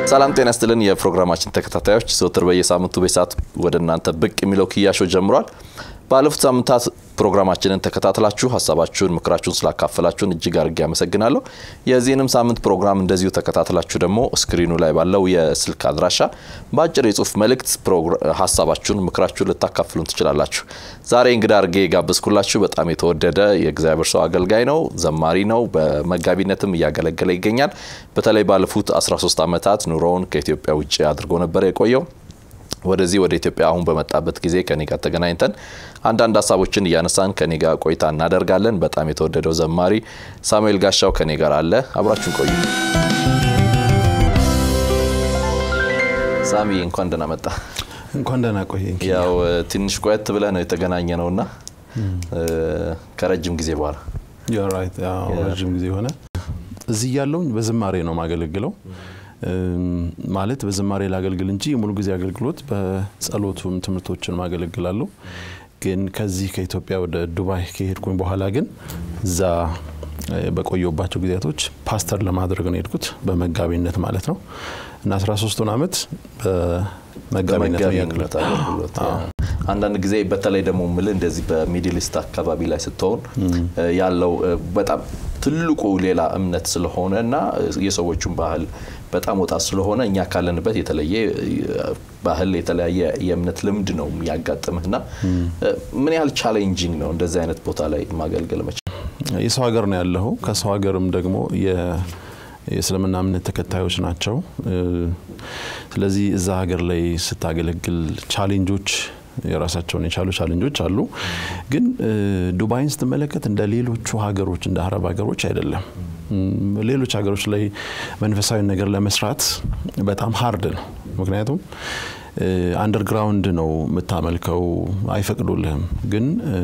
ሰላም ጤና ስትልን የፕሮግራማችን ተከታታዮች ዘወትር በየሳምንቱ በሰዓት ወደ እናንተ ብቅ የሚለው ክያሾ ጀምሯል። ባለፉት ሳምንታት ፕሮግራማችንን ተከታትላችሁ ሀሳባችሁን፣ ምክራችሁን ስላካፈላችሁን እጅግ አድርጌ አመሰግናለሁ። የዚህንም ሳምንት ፕሮግራም እንደዚሁ ተከታትላችሁ ደግሞ ስክሪኑ ላይ ባለው የስልክ አድራሻ በአጭር የጽሁፍ መልእክት ሀሳባችሁን፣ ምክራችሁን ልታካፍሉን ትችላላችሁ። ዛሬ እንግዳ አድርጌ የጋበዝኩላችሁ በጣም የተወደደ የእግዚአብሔር ሰው አገልጋይ ነው፣ ዘማሪ ነው። በመጋቢነትም እያገለገለ ይገኛል። በተለይ ባለፉት 13 ዓመታት ኑሮውን ከኢትዮጵያ ውጭ አድርጎ ነበር የቆየው። ወደዚህ ወደ ኢትዮጵያ አሁን በመጣበት ጊዜ ከኔ ጋር ተገናኝተን አንዳንድ ሀሳቦችን እያነሳን ከኔ ጋር ቆይታ እናደርጋለን። በጣም የተወደደው ዘማሪ ሳሙኤል ጋሻው ከኔ ጋር አለ። አብራችሁን ቆዩ። ሳሚ እንኳን ደህና መጣ። እንኳን ደህና ቆየኝ። ያው ትንሽ ቆየት ብለህ ነው የተገናኘ ነውና ከረጅም ጊዜ በኋላ ረጅም ጊዜ ሆነ። እዚህ ያለውኝ በዝማሬ ነው ማገለግለው ማለት በዝማሬ ላገልግል እንጂ የሙሉ ጊዜ አገልግሎት በጸሎቱም ትምህርቶችን ማገለግላለሁ። ግን ከዚህ ከኢትዮጵያ ወደ ዱባይ ከሄድኩኝ በኋላ ግን እዛ በቆየባቸው ጊዜያቶች ፓስተር ለማድረግ ነው የሄድኩት በመጋቢነት ማለት ነው እና 13ቱን ዓመት በመጋቢነት አገልግሎት አንዳንድ ጊዜ በተለይ ደግሞ ምል እንደዚህ በሚድል ኢስት አካባቢ ላይ ስትሆን ያለው በጣም ትልቁ ሌላ እምነት ስለሆነ እና የሰዎቹን ባህል በጣም ወጣት ስለሆነ እኛ ካለንበት የተለየ ባህል የተለያየ የእምነት ልምድ ነው የሚያጋጥምህና ምን ያህል ቻሌንጂንግ ነው እንደዚህ አይነት ቦታ ላይ ማገልገል መቻል? የሰው ሀገር ነው ያለኸው። ከሰው ሀገርም ደግሞ የእስልምና እምነት ተከታዮች ናቸው። ስለዚህ እዛ ሀገር ላይ ስታገለግል ቻሌንጆች የራሳቸውን የቻሉ ቻሌንጆች አሉ። ግን ዱባይን ስትመለከት እንደ ሌሎቹ ሀገሮች እንደ አረብ ሀገሮች አይደለም። ሌሎች ሀገሮች ላይ መንፈሳዊ ነገር ለመስራት በጣም ሀርድ ነው። ምክንያቱም አንደርግራውንድ ነው የምታመልከው፣ አይፈቅዱልህም። ግን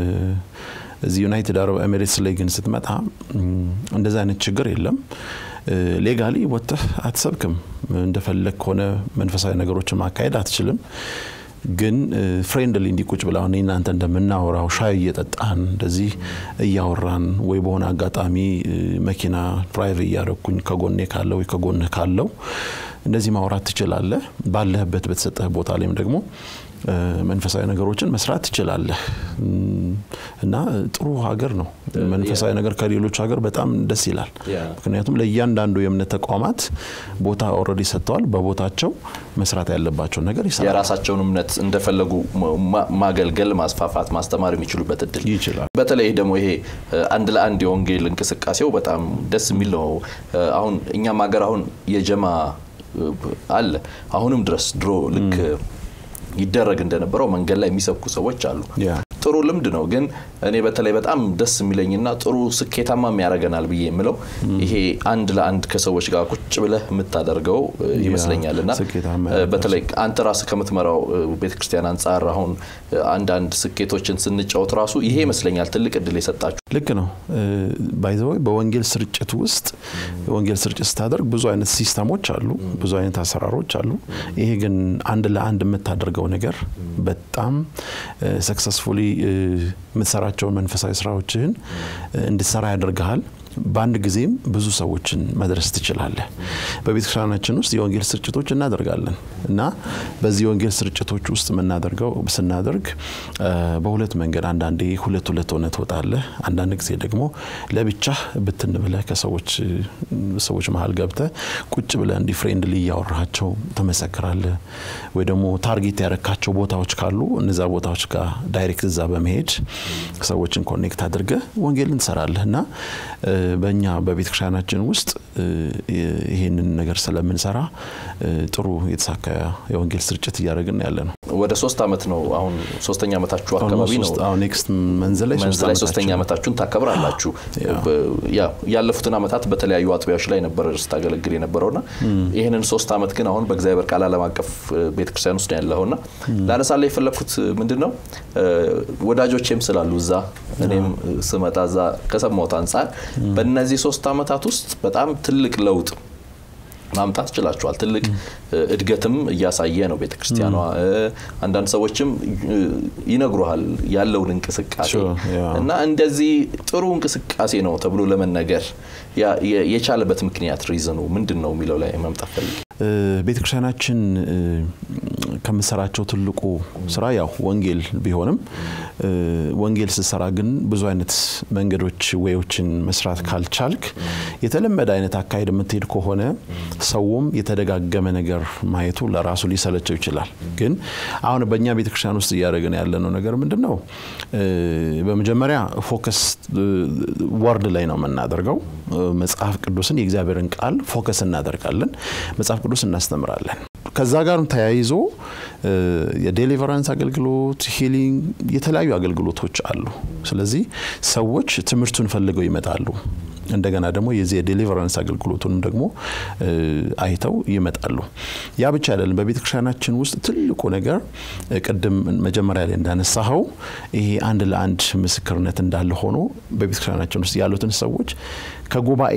እዚህ ዩናይትድ አረብ ኤሚሬትስ ላይ ግን ስትመጣ እንደዚ አይነት ችግር የለም። ሌጋሊ ወጥተህ አትሰብክም። እንደፈለግ ከሆነ መንፈሳዊ ነገሮችን ማካሄድ አትችልም። ግን ፍሬንድሊ እንዲቁጭ ብላ አሁን እናንተ እንደምናወራው ሻይ እየጠጣን እንደዚህ እያወራን ወይ በሆነ አጋጣሚ መኪና ድራይቭ እያደረግኩኝ ከጎኔ ካለው ወይ ከጎንህ ካለው እንደዚህ ማውራት ትችላለህ። ባለህበት በተሰጠህ ቦታ ላይም ደግሞ መንፈሳዊ ነገሮችን መስራት ትችላለህ እና ጥሩ ሀገር ነው። መንፈሳዊ ነገር ከሌሎች ሀገር በጣም ደስ ይላል። ምክንያቱም ለእያንዳንዱ የእምነት ተቋማት ቦታ ኦልሬዲ ሰጥተዋል። በቦታቸው መስራት ያለባቸውን ነገር ይሰራል። የራሳቸውን እምነት እንደፈለጉ ማገልገል፣ ማስፋፋት፣ ማስተማር የሚችሉበት እድል ይችላል። በተለይ ደግሞ ይሄ አንድ ለአንድ የወንጌል እንቅስቃሴው በጣም ደስ የሚል ነው። አሁን እኛም ሀገር አሁን የጀማ አለ አሁንም ድረስ ድሮ ልክ ይደረግ እንደነበረው መንገድ ላይ የሚሰብኩ ሰዎች አሉ። ጥሩ ልምድ ነው። ግን እኔ በተለይ በጣም ደስ የሚለኝና ጥሩ ስኬታማም ያደርገናል ብዬ የምለው ይሄ አንድ ለአንድ ከሰዎች ጋር ቁጭ ብለህ የምታደርገው ይመስለኛል እና በተለይ አንተ ራስህ ከምትመራው ቤተክርስቲያን አንጻር አሁን አንዳንድ ስኬቶችን ስንጫወት ራሱ ይሄ ይመስለኛል ትልቅ እድል የሰጣችሁ። ልክ ነው። ባይዘወይ በወንጌል ስርጭት ውስጥ የወንጌል ስርጭት ስታደርግ ብዙ አይነት ሲስተሞች አሉ፣ ብዙ አይነት አሰራሮች አሉ። ይሄ ግን አንድ ለአንድ የምታደርገው ነገር በጣም ሰክሰስፉሊ የምትሰራቸውን መንፈሳዊ ስራዎችህን እንድትሰራ ያደርግሃል። በአንድ ጊዜም ብዙ ሰዎችን መድረስ ትችላለህ። በቤተክርስቲያናችን ውስጥ የወንጌል ስርጭቶች እናደርጋለን እና በዚህ የወንጌል ስርጭቶች ውስጥ የምናደርገው ስናደርግ በሁለት መንገድ አንዳንዴ ሁለት ሁለት ሆነ ትወጣለህ። አንዳንድ ጊዜ ደግሞ ለብቻህ ብትን ብለህ ከሰዎች ሰዎች መሀል ገብተህ ቁጭ ብለህ እንዲህ ፍሬንድሊ እያወራቸው ትመሰክራለህ። ወይ ደግሞ ታርጌት ያረካቸው ቦታዎች ካሉ እነዛ ቦታዎች ጋር ዳይሬክት እዛ በመሄድ ሰዎችን ኮኔክት አድርገህ ወንጌልን ትሰራለህ እና በእኛ በቤተ ክርስቲያናችን ውስጥ ይህንን ነገር ስለምንሰራ ጥሩ የተሳካ የወንጌል ስርጭት እያደረግን ያለ ነው። ወደ ሶስት ዓመት ነው አሁን ሶስተኛ ዓመታችሁ አካባቢ ነው። ኔክስት መንዝ ላይ ሶስተኛ ዓመታችሁን ታከብራላችሁ። ያለፉትን ዓመታት በተለያዩ አጥቢያዎች ላይ ነበር ስታገለግል የነበረውና ይህንን ሶስት ዓመት ግን አሁን በእግዚአብሔር ቃል ዓለም አቀፍ ቤተክርስቲያን ውስጥ ነው ያለውና ላነሳ ላይ የፈለግኩት ምንድን ነው ወዳጆቼም ስላሉ እዛ እኔም ስመጣ እዛ ከሰማሁት አንጻር በእነዚህ ሶስት ዓመታት ውስጥ በጣም ትልቅ ለውጥ ማምጣት ችላችኋል። ትልቅ እድገትም እያሳየ ነው ቤተ ክርስቲያኗ። አንዳንድ ሰዎችም ይነግሩሃል ያለውን እንቅስቃሴ እና እንደዚህ ጥሩ እንቅስቃሴ ነው ተብሎ ለመነገር የቻለበት ምክንያት ሪዝኑ ምንድን ነው የሚለው ላይ መምጣት ፈልግ ቤተክርስቲያናችን ከምሰራቸው ትልቁ ስራ ያው ወንጌል ቢሆንም ወንጌል ስትሰራ ግን ብዙ አይነት መንገዶች ወዮችን መስራት ካልቻልክ የተለመደ አይነት አካሄድ የምትሄድ ከሆነ ሰውም የተደጋገመ ነገር ማየቱ ለራሱ ሊሰለቸው ይችላል። ግን አሁን በእኛ ቤተክርስቲያን ውስጥ እያደረግን ያለነው ነገር ምንድን ነው? በመጀመሪያ ፎከስ ወርድ ላይ ነው የምናደርገው። መጽሐፍ ቅዱስን የእግዚአብሔርን ቃል ፎከስ እናደርጋለን። መጽሐፍ ቅዱስ እናስተምራለን። ከዛ ጋርም ተያይዞ የዴሊቨራንስ አገልግሎት፣ ሂሊንግ፣ የተለያዩ አገልግሎቶች አሉ። ስለዚህ ሰዎች ትምህርቱን ፈልገው ይመጣሉ። እንደገና ደግሞ የዚህ የዴሊቨራንስ አገልግሎቱንም ደግሞ አይተው ይመጣሉ። ያ ብቻ አይደለም። በቤተ ክርስቲያናችን ውስጥ ትልቁ ነገር ቅድም መጀመሪያ ላይ እንዳነሳኸው ይሄ አንድ ለአንድ ምስክርነት እንዳለ ሆኖ በቤተ ክርስቲያናችን ውስጥ ያሉትን ሰዎች ከጉባኤ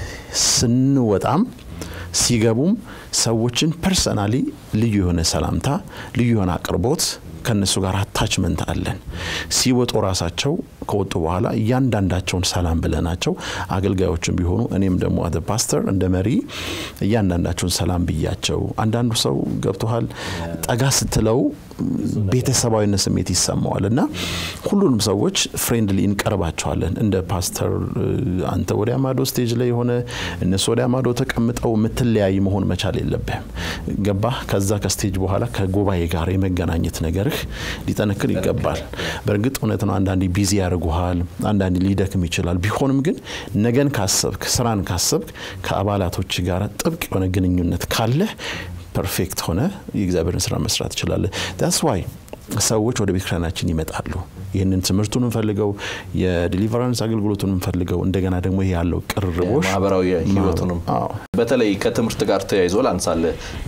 ስንወጣም ሲገቡም ሰዎችን ፐርሰናሊ ልዩ የሆነ ሰላምታ፣ ልዩ የሆነ አቅርቦት ከነሱ ጋር አታችመንት አለን። ሲወጡ ራሳቸው ከወጡ በኋላ እያንዳንዳቸውን ሰላም ብለናቸው አገልጋዮችን ቢሆኑ እኔም ደግሞ አደ ፓስተር እንደ መሪ እያንዳንዳቸውን ሰላም ብያቸው፣ አንዳንዱ ሰው ገብቶሃል ጠጋ ስትለው ቤተሰባዊነት ስሜት ይሰማዋል እና ሁሉንም ሰዎች ፍሬንድሊ እንቀርባቸዋለን። እንደ ፓስተር አንተ ወዲያ ማዶ ስቴጅ ላይ የሆነ እነሱ ወዲያ ማዶ ተቀምጠው የምትለያይ መሆን መቻል የለብህም። ገባህ? ከዛ ከስቴጅ በኋላ ከጉባኤ ጋር የመገናኘት ነገርህ ሊጠነክር ይገባል። በእርግጥ እውነት ነው፣ አንዳንዴ ቢዚ ያደርጉሃል፣ አንዳንዴ ሊደክም ይችላል። ቢሆንም ግን ነገን ካሰብክ፣ ስራን ካሰብክ ከአባላቶች ጋር ጥብቅ የሆነ ግንኙነት ካለህ ፐርፌክት ሆነ የእግዚአብሔርን ስራ መስራት ትችላለህ። ዳስ ዋይ ሰዎች ወደ ቤተክርስቲያናችን ይመጣሉ። ይህንን ትምህርቱን ፈልገው የዲሊቨራንስ አገልግሎቱን ፈልገው እንደገና ደግሞ ይሄ ያለው ቅርርቦሽ ማህበራዊ ህይወቱንም በተለይ ከትምህርት ጋር ተያይዞ ላንሳለ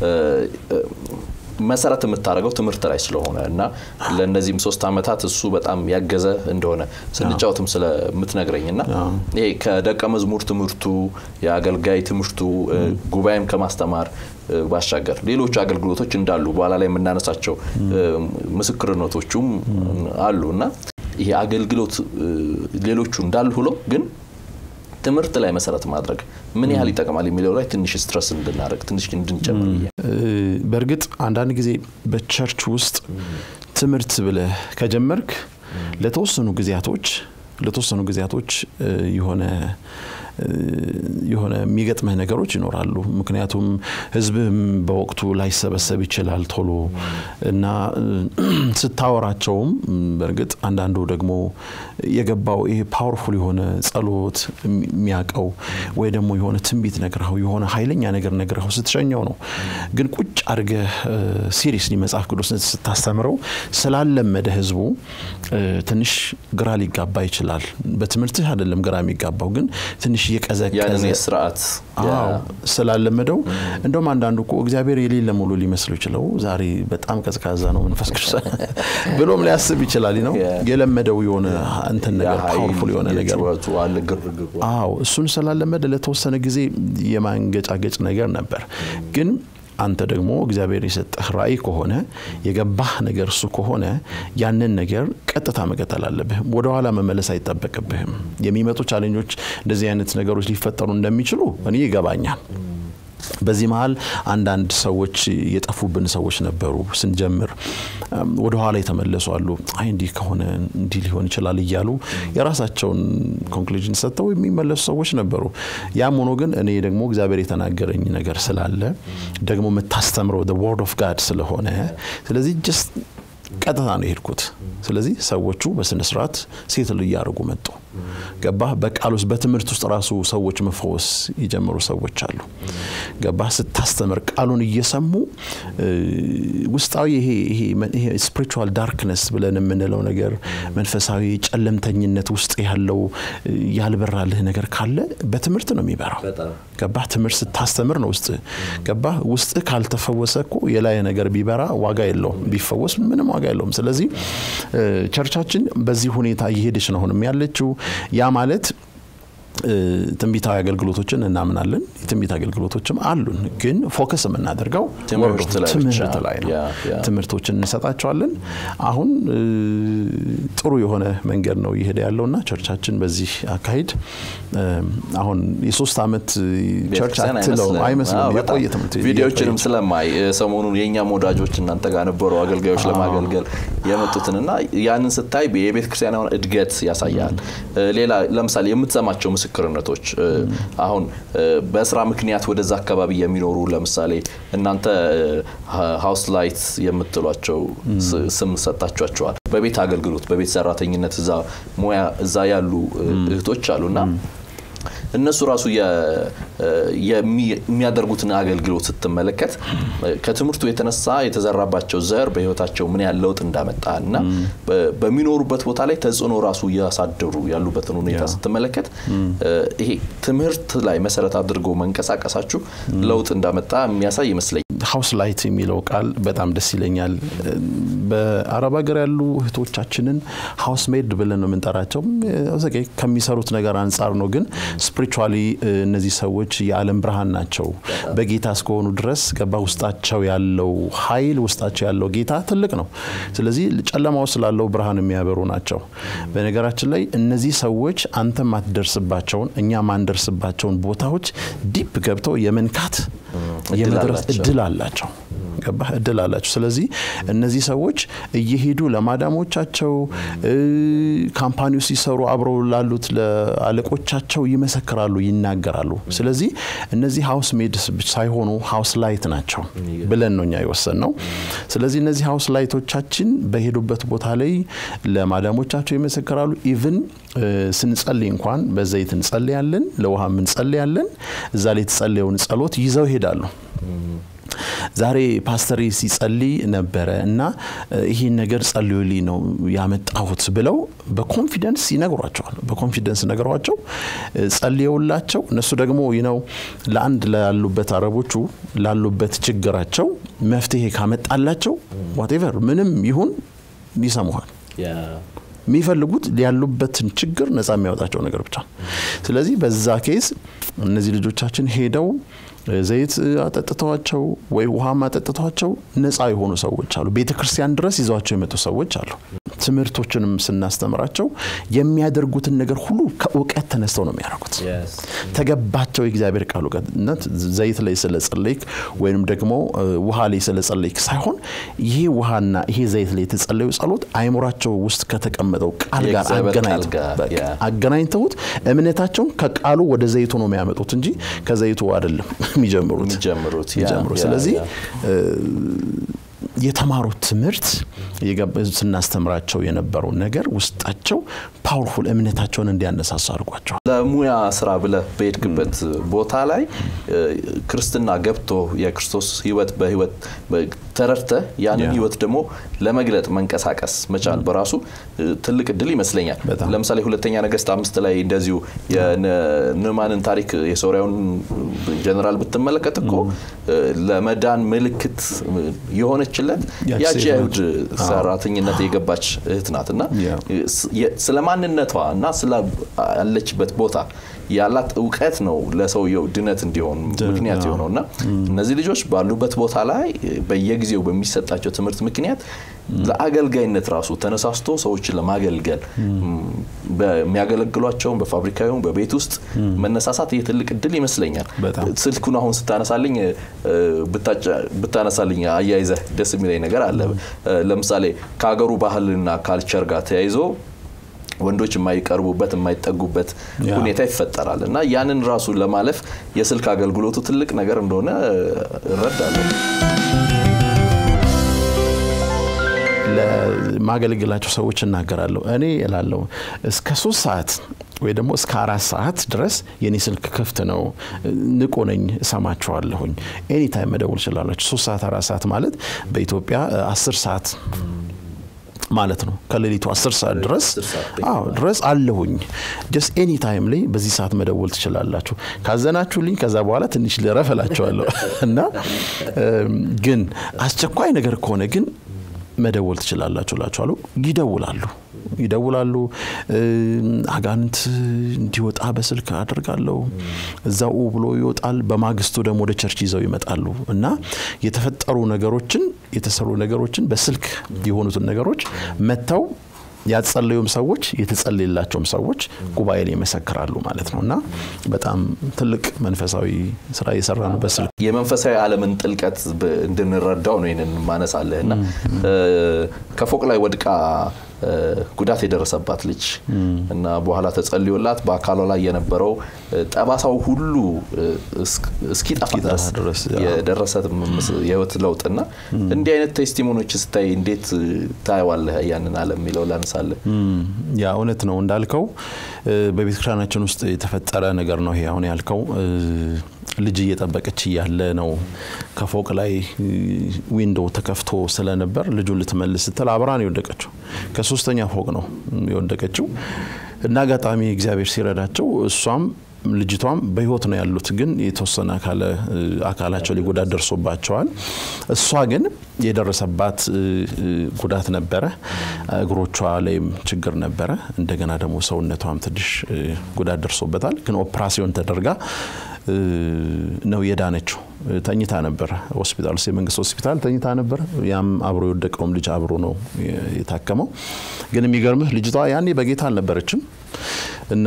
መሰረት የምታደርገው ትምህርት ላይ ስለሆነ እና ለእነዚህም ሶስት ዓመታት እሱ በጣም ያገዘ እንደሆነ ስንጫወትም ስለምትነግረኝ እና ይሄ ከደቀ መዝሙር ትምህርቱ የአገልጋይ ትምህርቱ ጉባኤም ከማስተማር ባሻገር ሌሎች አገልግሎቶች እንዳሉ በኋላ ላይ የምናነሳቸው ምስክርነቶቹም አሉ እና ይሄ አገልግሎት ሌሎቹ እንዳሉ ሁሎ ግን ትምህርት ላይ መሰረት ማድረግ ምን ያህል ይጠቅማል የሚለው ላይ ትንሽ ስትረስ እንድናደርግ ትንሽ እንድንጨምር በእርግጥ አንዳንድ ጊዜ በቸርች ውስጥ ትምህርት ብለህ ከጀመርክ ለተወሰኑ ጊዜያቶች ለተወሰኑ ጊዜያቶች የሆነ የሆነ የሚገጥምህ ነገሮች ይኖራሉ። ምክንያቱም ህዝብህም በወቅቱ ላይሰበሰብ ይችላል ቶሎ እና ስታወራቸውም በእርግጥ አንዳንዱ ደግሞ የገባው ይሄ ፓወርፉል የሆነ ጸሎት የሚያውቀው ወይ ደግሞ የሆነ ትንቢት ነግረኸው የሆነ ኃይለኛ ነገር ነግረኸው ስትሸኘው ነው። ግን ቁጭ አድርገህ ሲሪየስሊ መጽሐፍ ቅዱስ ስታስተምረው ስላለመደ ህዝቡ ትንሽ ግራ ሊጋባ ይችላል። በትምህርትህ አይደለም ግራ የሚጋባው ግን ትንሽ እየቀዘቀዘ ስርዓት ስላለመደው እንደውም አንዳንዱ እኮ እግዚአብሔር የሌለ ሙሉ ሊመስለው ይችለው ዛሬ በጣም ቀዝቃዛ ነው መንፈስ ቅዱስ ብሎም ሊያስብ ይችላል ነው የለመደው የሆነ እንትን ነገር ፓወርፉል የሆነ ነገር አዎ እሱን ስላለመደ ለተወሰነ ጊዜ የማንገጫገጭ ነገር ነበር ግን አንተ ደግሞ እግዚአብሔር የሰጠህ ራእይ ከሆነ የገባህ ነገር እሱ ከሆነ ያንን ነገር ቀጥታ መቀጠል አለብህ። ወደኋላ መመለስ አይጠበቅብህም። የሚመጡ ቻሌንጆች እንደዚህ አይነት ነገሮች ሊፈጠሩ እንደሚችሉ እኔ ይገባኛል። በዚህ መሀል አንዳንድ ሰዎች የጠፉብን ሰዎች ነበሩ። ስንጀምር ወደ ኋላ የተመለሱ አሉ። አይ እንዲህ ከሆነ እንዲህ ሊሆን ይችላል እያሉ የራሳቸውን ኮንክሉዥን ሰጥተው የሚመለሱ ሰዎች ነበሩ። ያም ሆኖ ግን እኔ ደግሞ እግዚአብሔር የተናገረኝ ነገር ስላለ ደግሞ የምታስተምረው ወርድ ኦፍ ጋድ ስለሆነ ስለዚህ ጀስት ቀጥታ ነው የሄድኩት። ስለዚህ ሰዎቹ በስነ ስርዓት ሴትል እያደረጉ መጡ። ገባህ? በቃል ውስጥ በትምህርት ውስጥ ራሱ ሰዎች መፈወስ የጀመሩ ሰዎች አሉ። ገባህ? ስታስተምር ቃሉን እየሰሙ ውስጣዊ ይሄ ስፒሪቹዋል ዳርክነስ ብለን የምንለው ነገር መንፈሳዊ ጨለምተኝነት ውስጥ ያለው ያልበራልህ ነገር ካለ በትምህርት ነው የሚበራው። ገባህ? ትምህርት ስታስተምር ነው ውስጥ ገባህ? ውስጥ ካልተፈወሰ እኮ የላይ ነገር ቢበራ ዋጋ የለውም፣ ቢፈወስ ምንም ዋጋ የለውም። ስለዚህ ቸርቻችን በዚህ ሁኔታ እየሄደች ነው አሁንም ያለችው። ያ ማለት ትንቢታዊ አገልግሎቶችን እናምናለን። የትንቢት አገልግሎቶችም አሉን፣ ግን ፎከስ የምናደርገው ትምህርት ላይ ነው። ትምህርቶችን እንሰጣቸዋለን። አሁን ጥሩ የሆነ መንገድ ነው እየሄደ ያለውና ቸርቻችን በዚህ አካሄድ አሁን የሶስት ዓመት ቸርች አትለው አይመስልም። የቆየ ትምህርት ቪዲዮችንም ስለማይ ሰሞኑን የእኛም ወዳጆች እናንተ ጋር ነበሩ አገልጋዮች ለማገልገል የመጡትንና ያንን ስታይ የቤተ ክርስቲያን እድገት ያሳያል። ሌላ ለምሳሌ የምትሰማቸው ምስክርነቶች አሁን በስራ ምክንያት ወደዛ አካባቢ የሚኖሩ ለምሳሌ እናንተ ሀውስ ላይት የምትሏቸው ስም ሰጣችኋቸዋል። በቤት አገልግሎት በቤት ሰራተኝነት እዛ ሙያ እዛ ያሉ እህቶች አሉና እነሱ ራሱ የሚያደርጉትን አገልግሎት ስትመለከት ከትምህርቱ የተነሳ የተዘራባቸው ዘር በህይወታቸው ምን ያህል ለውጥ እንዳመጣ እና በሚኖሩበት ቦታ ላይ ተጽዕኖ ራሱ እያሳደሩ ያሉበትን ሁኔታ ስትመለከት ይሄ ትምህርት ላይ መሰረት አድርጎ መንቀሳቀሳችሁ ለውጥ እንዳመጣ የሚያሳይ ይመስለኛል። ሀውስ ላይት የሚለው ቃል በጣም ደስ ይለኛል። በአረብ ሀገር ያሉ እህቶቻችንን ሀውስ ሜድ ብለን ነው የምንጠራቸው። ከሚሰሩት ነገር አንጻር ነው፣ ግን ስፒሪቹዋሊ እነዚህ ሰዎች የዓለም ብርሃን ናቸው። በጌታ እስከሆኑ ድረስ ገባ ውስጣቸው ያለው ኃይል ውስጣቸው ያለው ጌታ ትልቅ ነው። ስለዚህ ጨለማው ስላለው ብርሃን የሚያበሩ ናቸው። በነገራችን ላይ እነዚህ ሰዎች አንተ ማትደርስባቸውን እኛ ማንደርስባቸውን ቦታዎች ዲፕ ገብተው የመንካት የመድረስ እድል አላቸው። ገባህ? እድል አላቸው። ስለዚህ እነዚህ ሰዎች እየሄዱ ለማዳሞቻቸው ካምፓኒው ሲሰሩ አብረው ላሉት ለአለቆቻቸው ይመሰክራሉ፣ ይናገራሉ። ስለዚህ እነዚህ ሀውስ ሜድ ሳይሆኑ ሀውስ ላይት ናቸው ብለን ነው እኛ የወሰን ነው። ስለዚህ እነዚህ ሀውስ ላይቶቻችን በሄዱበት ቦታ ላይ ለማዳሞቻቸው ይመሰክራሉ። ኢቭን ስንጸልይ እንኳን በዘይት እንጸልያለን፣ ለውሃም እንጸልያለን። እዛ ላይ የተጸለየውን ጸሎት ይዘው ይሄዳሉ። ዛሬ ፓስተር ሲጸልይ ነበረ እና ይህን ነገር ጸልዩልኝ ነው ያመጣሁት ብለው በኮንፊደንስ ይነግሯቸዋል። በኮንፊደንስ ነግሯቸው ጸልየውላቸው እነሱ ደግሞ ነው ለአንድ ላሉበት አረቦቹ ላሉበት ችግራቸው መፍትሄ ካመጣላቸው ዋቴቨር ምንም ይሁን ይሰሙሃል። የሚፈልጉት ያሉበትን ችግር ነፃ የሚያወጣቸው ነገር ብቻ። ስለዚህ በዛ ኬዝ እነዚህ ልጆቻችን ሄደው ዘይት አጠጥተዋቸው ወይ ውሃም አጠጥተዋቸው ነፃ የሆኑ ሰዎች አሉ። ቤተ ክርስቲያን ድረስ ይዘዋቸው የመጡ ሰዎች አሉ። ትምህርቶችንም ስናስተምራቸው የሚያደርጉትን ነገር ሁሉ ከእውቀት ተነስተው ነው የሚያደርጉት። ተገባቸው የእግዚአብሔር ቃል እውቀትነት ዘይት ላይ ስለጸለይክ ወይም ደግሞ ውሃ ላይ ስለጸለይክ ሳይሆን ይሄ ውሃና ይሄ ዘይት ላይ የተጸለዩ ጸሎት አይምሯቸው ውስጥ ከተቀመጠው ቃል ጋር አገናኝተውት እምነታቸውን ከቃሉ ወደ ዘይቱ ነው የሚያመጡት እንጂ ከዘይቱ አይደለም የሚጀምሩት የሚጀምሩት። ስለዚህ የተማሩት ትምህርት ስናስተምራቸው የነበረው ነገር ውስጣቸው ፓወርፉል እምነታቸውን እንዲያነሳሳ አድርጓቸዋል። ለሙያ ስራ ብለህ በሄድክበት ቦታ ላይ ክርስትና ገብቶ የክርስቶስ ህይወት በህይወት ተረድተህ ያንን ህይወት ደግሞ ለመግለጥ መንቀሳቀስ መቻል በራሱ ትልቅ እድል ይመስለኛል። ለምሳሌ ሁለተኛ ነገስት አምስት ላይ እንደዚሁ የንዕማንን ታሪክ የሶሪያውን ጀነራል ብትመለከት እኮ ለመዳን ምልክት የሆነችለት ያቺ የአይሁድ ሰራተኝነት የገባች እህት ናት እና ስለ ማንነቷ እና ስላለችበት ቦታ ያላት እውቀት ነው ለሰውየው ድነት እንዲሆን ምክንያት የሆነው እና እነዚህ ልጆች ባሉበት ቦታ ላይ በየጊዜው በሚሰጣቸው ትምህርት ምክንያት ለአገልጋይነት ራሱ ተነሳስቶ ሰዎችን ለማገልገል በሚያገለግሏቸውን በፋብሪካ ይሁን በቤት ውስጥ መነሳሳት ይህ ትልቅ እድል ይመስለኛል። ስልኩን አሁን ስታነሳልኝ ብታነሳልኝ አያይዘህ ደስ የሚለኝ ነገር አለ። ለምሳሌ ከሀገሩ ባህልና ካልቸር ጋር ተያይዞ ወንዶች የማይቀርቡበት የማይጠጉበት ሁኔታ ይፈጠራል እና ያንን ራሱ ለማለፍ የስልክ አገልግሎቱ ትልቅ ነገር እንደሆነ እረዳለሁ። ለማገለግላቸው ሰዎች እናገራለሁ። እኔ እላለሁ እስከ ሶስት ሰዓት ወይ ደግሞ እስከ አራት ሰዓት ድረስ የኔ ስልክ ክፍት ነው። ንቁ ነኝ፣ እሰማችኋለሁኝ። ኤኒታይም መደወል ትችላላችሁ። ሶስት ሰዓት አራት ሰዓት ማለት በኢትዮጵያ አስር ሰዓት ማለት ነው። ከሌሊቱ አስር ሰዓት ድረስ አዎ ድረስ አለሁኝ። ጀስት ኤኒ ታይም ላይ በዚህ ሰዓት መደወል ትችላላችሁ። ካዘናችሁልኝ ከዛ በኋላ ትንሽ ልረፍ እላችኋለሁ እና ግን አስቸኳይ ነገር ከሆነ ግን መደወል ትችላላችሁ እላችኋለሁ። ይደውላሉ ይደውላሉ። አጋንንት እንዲወጣ በስልክ አደርጋለሁ። እዛው ብሎ ይወጣል። በማግስቱ ደግሞ ወደ ቸርች ይዘው ይመጣሉ እና የተፈጠሩ ነገሮችን የተሰሩ ነገሮችን በስልክ የሆኑትን ነገሮች መጥተው ያጸለዩም ሰዎች የተጸለየላቸውም ሰዎች ጉባኤ ላይ ይመሰክራሉ ማለት ነው እና በጣም ትልቅ መንፈሳዊ ስራ እየሰራ ነው በስልክ የመንፈሳዊ ዓለምን ጥልቀት እንድንረዳው ነው ይህንን ማነሳለህ እና ከፎቅ ላይ ወድቃ ጉዳት የደረሰባት ልጅ እና በኋላ ተጸልዮላት በአካሏ ላይ የነበረው ጠባሳው ሁሉ እስኪጠፋ ድረስ የደረሰ የህይወት ለውጥና እንዲህ አይነት ቴስቲሞኖች ስታይ እንዴት ታየዋለህ? ያንን ዓለም የሚለው ላነሳለህ። ያ እውነት ነው እንዳልከው በቤተ ክርስቲያናችን ውስጥ የተፈጠረ ነገር ነው ይሄ አሁን ያልከው ልጅ እየጠበቀች እያለ ነው ከፎቅ ላይ ዊንዶ ተከፍቶ ስለነበር ልጁን ልትመልስ ስትል አብራ ነው የወደቀችው። ከሶስተኛ ፎቅ ነው የወደቀችው እና አጋጣሚ እግዚአብሔር ሲረዳቸው እሷም ልጅቷም በህይወት ነው ያሉት፣ ግን የተወሰነ አካላቸው ላይ ጉዳት ደርሶባቸዋል። እሷ ግን የደረሰባት ጉዳት ነበረ። እግሮቿ ላይም ችግር ነበረ። እንደገና ደግሞ ሰውነቷም ትንሽ ጉዳት ደርሶበታል። ግን ኦፕራሲዮን ተደርጋ ነው የዳነችው። ተኝታ ነበረ ሆስፒታል ውስጥ የመንግስት ሆስፒታል ተኝታ ነበረ። ያም አብሮ የወደቀውም ልጅ አብሮ ነው የታከመው። ግን የሚገርምህ ልጅቷ ያኔ በጌታ አልነበረችም እና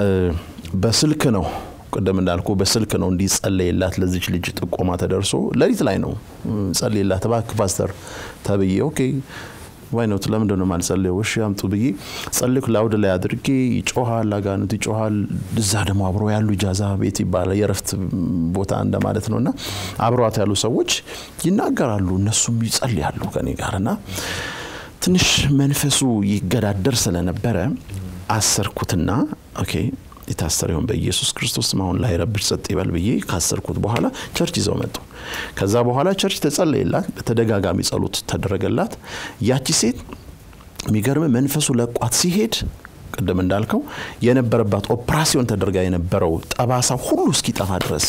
በስልክ ነው ቅድም እንዳልኩ በስልክ ነው እንዲጸለይላት ለዚች ልጅ ጥቆማ ተደርሶ ሌሊት ላይ ነው ጸልይላት እባክህ ፓስተር ተብዬ ኦኬ ዋይ ነው ለምንድን ነው የማልጸልየው? እሺ አምጡ ብዬ ጸልክ ላውድ ላይ አድርጌ ይጮሃል፣ አጋንንት ይጮሃል። እዛ ደግሞ አብሮ ያሉ ጃዛ ቤት ይባላል የረፍት ቦታ እንደማለት ነው እና አብሯት ያሉ ሰዎች ይናገራሉ፣ እነሱም ይጸልያሉ ከኔ ጋር እና ትንሽ መንፈሱ ይገዳደር ስለነበረ አሰርኩትና ኦኬ የታሰረ ይሆን በኢየሱስ ክርስቶስ አሁን ላይ ረብሽ ጸጥ ይበል ብዬ ካሰርኩት በኋላ ቸርች ይዘው መጡ። ከዛ በኋላ ቸርች ተጸለየላት፣ በተደጋጋሚ ጸሎት ተደረገላት። ያቺ ሴት የሚገርም መንፈሱ ለቋት ሲሄድ ቅድም እንዳልከው የነበረባት ኦፕራሲዮን ተደርጋ የነበረው ጠባሳ ሁሉ እስኪጠፋ ድረስ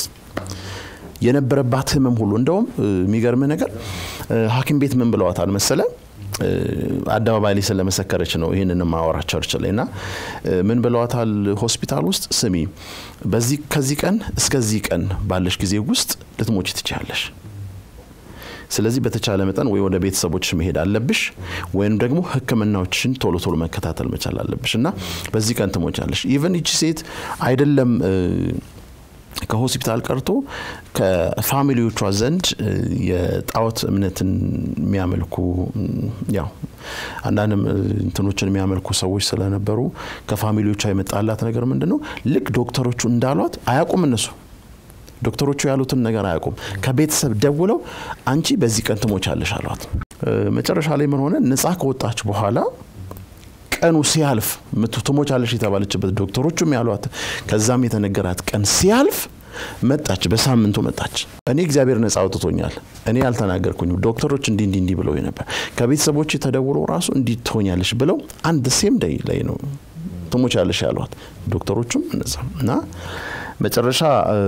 የነበረባት ህመም ሁሉ እንደውም የሚገርም ነገር ሐኪም ቤት ምን ብለዋታል መሰለ አደባባይ ላይ ስለመሰከረች ነው ይህንን ማወራ ቸርች ላይ እና ምን ብለዋታል ሆስፒታል ውስጥ ስሚ በዚህ ከዚህ ቀን እስከዚህ ቀን ባለሽ ጊዜ ውስጥ ልትሞች ትችያለሽ ስለዚህ በተቻለ መጠን ወይ ወደ ቤተሰቦች መሄድ አለብሽ ወይም ደግሞ ህክምናዎችን ቶሎ ቶሎ መከታተል መቻል አለብሽ እና በዚህ ቀን ትሞቻለሽ ኢቨን ይቺ ሴት አይደለም ከሆስፒታል ቀርቶ ከፋሚሊዎቿ ዘንድ የጣዖት እምነትን የሚያመልኩ ያው አንዳንድም እንትኖችን የሚያመልኩ ሰዎች ስለነበሩ ከፋሚሊዎቿ የመጣላት ነገር ምንድን ነው? ልክ ዶክተሮቹ እንዳሏት አያውቁም እነሱ ዶክተሮቹ ያሉትን ነገር አያውቁም። ከቤተሰብ ደውለው አንቺ በዚህ ቀን ትሞቻለሽ አሏት። መጨረሻ ላይ ምን ሆነ? ነፃ ከወጣች በኋላ ቀኑ ሲያልፍ ትሞቻለሽ የተባለችበት ዶክተሮቹም ያሏት ከዛም የተነገራት ቀን ሲያልፍ መጣች። በሳምንቱ መጣች። እኔ እግዚአብሔር ነጻ አውጥቶኛል። እኔ ያልተናገርኩኝም ዶክተሮች እንዲ እንዲ እንዲ ብለው ነበር። ከቤተሰቦች ተደውሎ ራሱ እንዲ ትሆኛለሽ ብለው አንድ ሴም ደይ ላይ ነው ትሞቻለሽ ያሏት ዶክተሮቹም እነዛ እና መጨረሻ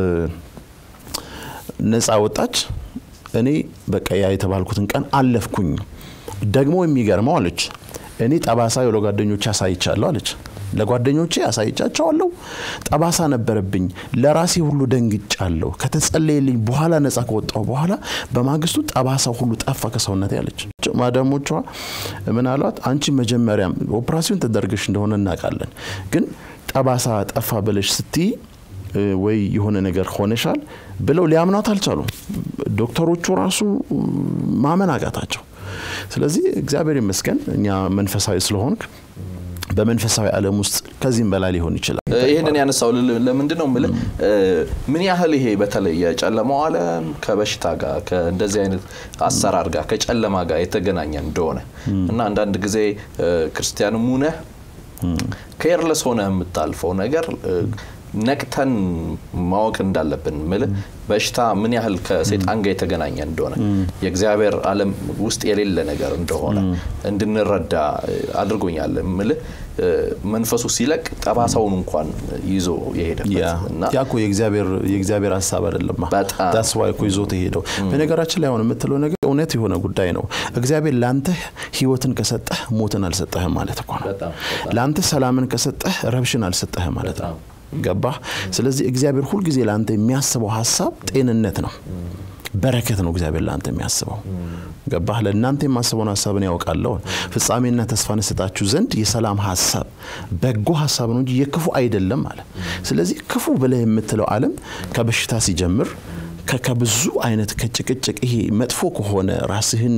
ነጻ ወጣች። እኔ በቃ ያ የተባልኩትን ቀን አለፍኩኝ። ደግሞ የሚገርመው አለች እኔ ጠባሳ ለጓደኞቼ አሳይቻለሁ አለች። ለጓደኞቼ አሳይቻቸዋለሁ። ጠባሳ ነበረብኝ። ለራሴ ሁሉ ደንግጫለሁ። ከተጸለየልኝ በኋላ ነጻ ከወጣሁ በኋላ በማግስቱ ጠባሳ ሁሉ ጠፋ ከሰውነቴ አለች። ማዳሞቿ ምን አሏት? አንቺ መጀመሪያም ኦፕራሲዮን ተደርገሽ እንደሆነ እናውቃለን፣ ግን ጠባሳ ጠፋ ብለሽ ስትይ ወይ የሆነ ነገር ሆነሻል ብለው ሊያምኗት አልቻሉም። ዶክተሮቹ ራሱ ማመን አቃታቸው። ስለዚህ እግዚአብሔር ይመስገን እኛ መንፈሳዊ ስለሆንክ በመንፈሳዊ ዓለም ውስጥ ከዚህም በላይ ሊሆን ይችላል። ይህንን ያነሳው ለምንድን ነው የምልህ፣ ምን ያህል ይሄ በተለይ የጨለማው ዓለም ከበሽታ ጋር ከእንደዚህ አይነት አሰራር ጋር ከጨለማ ጋር የተገናኘ እንደሆነ እና አንዳንድ ጊዜ ክርስቲያንም ሁነህ ኬርለስ ሆነ የምታልፈው ነገር ነቅተን ማወቅ እንዳለብን ምል በሽታ ምን ያህል ከሴጣን ጋር የተገናኘ እንደሆነ የእግዚአብሔር ዓለም ውስጥ የሌለ ነገር እንደሆነ እንድንረዳ አድርጎኛል። ምል መንፈሱ ሲለቅ ጠባሳውን እንኳን ይዞ የሄደበት እና ያ እኮ የእግዚአብሔር ሀሳብ አይደለማ። በጣም ዳስዋ እኮ ይዞት የሄደው በነገራችን ላይ አሁን የምትለው ነገር እውነት የሆነ ጉዳይ ነው። እግዚአብሔር ለአንተ ህይወትን ከሰጠህ ሞትን አልሰጠህም ማለት እኮ ነው። በጣም ለአንተ ሰላምን ከሰጠህ ረብሽን አልሰጠህም ማለት ነው። ገባህ? ስለዚህ እግዚአብሔር ሁልጊዜ ለአንተ የሚያስበው ሀሳብ ጤንነት ነው፣ በረከት ነው። እግዚአብሔር ለአንተ የሚያስበው ገባህ? ለእናንተ የማስበውን ሀሳብን ያውቃለሁ ፍጻሜና ተስፋን እሰጣችሁ ዘንድ የሰላም ሀሳብ በጎ ሀሳብ ነው እንጂ የክፉ አይደለም አለ። ስለዚህ ክፉ ብለህ የምትለው ዓለም ከበሽታ ሲጀምር ከብዙ አይነት ከጭቅጭቅ ይሄ መጥፎ ከሆነ ራስህን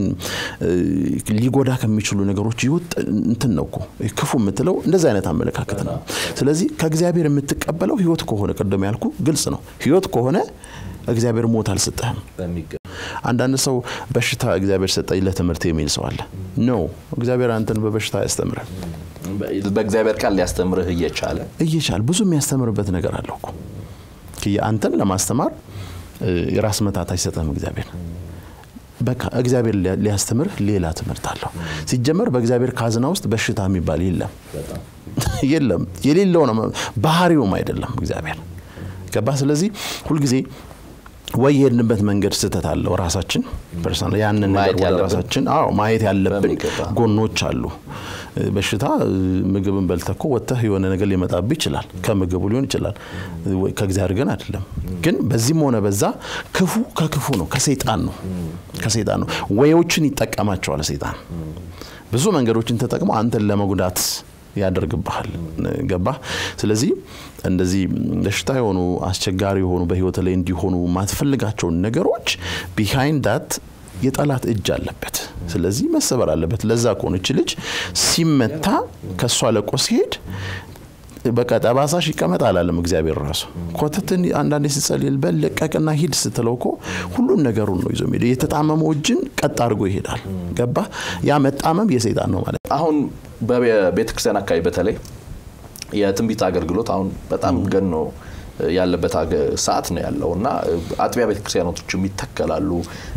ሊጎዳ ከሚችሉ ነገሮች ይወጥ እንትን ነው እኮ ክፉ የምትለው እንደዚህ አይነት አመለካከት ነው። ስለዚህ ከእግዚአብሔር የምትቀበለው ህይወት ከሆነ ቅድም ያልኩ ግልጽ ነው። ህይወት ከሆነ እግዚአብሔር ሞት አልሰጠህም። በሚገባ አንዳንድ ሰው በሽታ እግዚአብሔር ሰጠኝ ለትምህርት የሚል ሰው አለ። ኖ እግዚአብሔር አንተን በበሽታ አያስተምርም። በእግዚአብሔር ቃል ሊያስተምርህ እየቻለ እየቻል ብዙ የሚያስተምርበት ነገር አለው እኮ አንተን ለማስተማር የራስ መታት አይሰጥህም እግዚአብሔር። በቃ እግዚአብሔር ሊያስተምር ሌላ ትምህርት አለው። ሲጀመር በእግዚአብሔር ካዝና ውስጥ በሽታ የሚባል የለም የለም፣ የሌለው ነው፣ ባህሪውም አይደለም እግዚአብሔር ገባ። ስለዚህ ሁልጊዜ ወይ የሄድንበት መንገድ ስህተት አለው ራሳችን ፐርሰናል ያንን ነገር ወደ ራሳችን አዎ ማየት ያለብን ጎኖች አሉ። በሽታ ምግብን በልተኮ ወጥተህ የሆነ ነገር ሊመጣብህ ይችላል። ከምግቡ ሊሆን ይችላል፣ ከእግዚአብሔር ግን አይደለም። ግን በዚህም ሆነ በዛ ክፉ ከክፉ ነው፣ ከሰይጣን ነው፣ ከሰይጣን ነው። ወዮችን ይጠቀማቸዋል ሰይጣን ብዙ መንገዶችን ተጠቅሞ አንተን ለመጉዳት ያደርግብሃል። ገባ። ስለዚህ እንደዚህ በሽታ የሆኑ አስቸጋሪ የሆኑ በህይወት ላይ እንዲሆኑ ማትፈልጋቸውን ነገሮች ቢሃይንድ ዳት የጠላት እጅ አለበት። ስለዚህ መሰበር አለበት። ለዛ ከሆነች ልጅ ሲመታ ከእሷ ለቆ ሲሄድ በቃ ጠባሳሽ ይቀመጥ አላለም እግዚአብሔር ራሱ ኮተትን አንዳንዴ ስጸልል በል ለቀቅና ሂድ ስትለው እኮ ሁሉም ነገሩን ነው ይዞ ሄደ የተጣመመው እጅን ቀጥ አድርጎ ይሄዳል ገባ ያ መጣመም የሰይጣን ነው ማለት አሁን በቤተ ክርስቲያን አካባቢ በተለይ የትንቢት አገልግሎት አሁን በጣም ገኖ ያለበት ሰዓት ነው ያለው እና አጥቢያ ቤተክርስቲያኖችም ይተከላሉ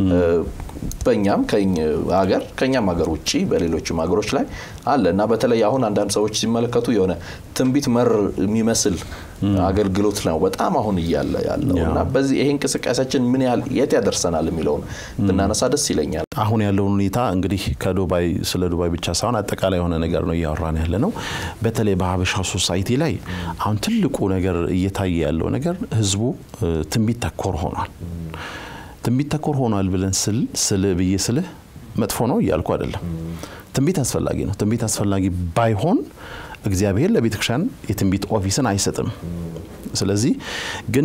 በእኛም ሀገር ከኛም ሀገር ውጭ በሌሎችም ሀገሮች ላይ አለ እና በተለይ አሁን አንዳንድ ሰዎች ሲመለከቱ የሆነ ትንቢት መር የሚመስል አገልግሎት ነው በጣም አሁን እያለ ያለው እና በዚህ ይሄ እንቅስቃሴያችን ምን ያህል የት ያደርሰናል የሚለውን ብናነሳ ደስ ይለኛል። አሁን ያለውን ሁኔታ እንግዲህ ከዱባይ ስለ ዱባይ ብቻ ሳይሆን አጠቃላይ የሆነ ነገር ነው እያወራን ያለ ነው። በተለይ በሀበሻ ሶሳይቲ ላይ አሁን ትልቁ ነገር እየታየ ያለው ነገር ህዝቡ ትንቢት ተኮር ሆኗል። ትንቢት ተኮር ሆኗል ብለን ስል ስል ብዬ ስልህ መጥፎ ነው እያልኩ አይደለም። ትንቢት አስፈላጊ ነው። ትንቢት አስፈላጊ ባይሆን እግዚአብሔር ለቤተ ክርስቲያን የትንቢት ኦፊስን አይሰጥም። ስለዚህ ግን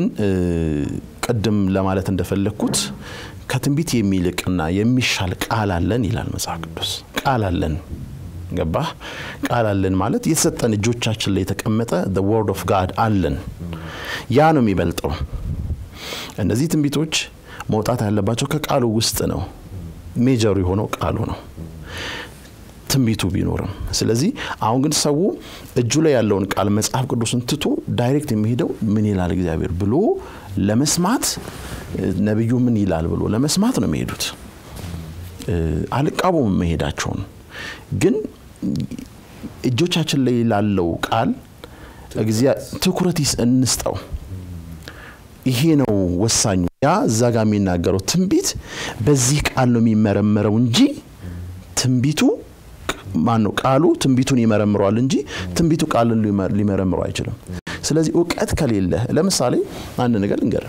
ቅድም ለማለት እንደፈለግኩት ከትንቢት የሚልቅና የሚሻል ቃል አለን ይላል መጽሐፍ ቅዱስ። ቃል አለን ገባህ? ቃል አለን ማለት የተሰጠን እጆቻችን ላይ የተቀመጠ ወርድ ኦፍ ጋድ አለን። ያ ነው የሚበልጠው። እነዚህ ትንቢቶች መውጣት ያለባቸው ከቃሉ ውስጥ ነው። ሜጀሩ የሆነው ቃሉ ነው ትንቢቱ ቢኖርም። ስለዚህ አሁን ግን ሰው እጁ ላይ ያለውን ቃል መጽሐፍ ቅዱስን ትቶ ዳይሬክት የሚሄደው ምን ይላል እግዚአብሔር ብሎ ለመስማት ነቢዩ ምን ይላል ብሎ ለመስማት ነው የሚሄዱት። አልቃወም መሄዳቸውን ግን እጆቻችን ላይ ላለው ቃል ትኩረት እንስጠው። ይሄ ነው ወሳኙ። ያ እዛ ጋር የሚናገረው ትንቢት በዚህ ቃል ነው የሚመረመረው እንጂ ትንቢቱ ማን ነው? ቃሉ ትንቢቱን ይመረምረዋል እንጂ ትንቢቱ ቃልን ሊመረምረው አይችልም። ስለዚህ እውቀት ከሌለ ለምሳሌ አንድ ነገር ልንገር፣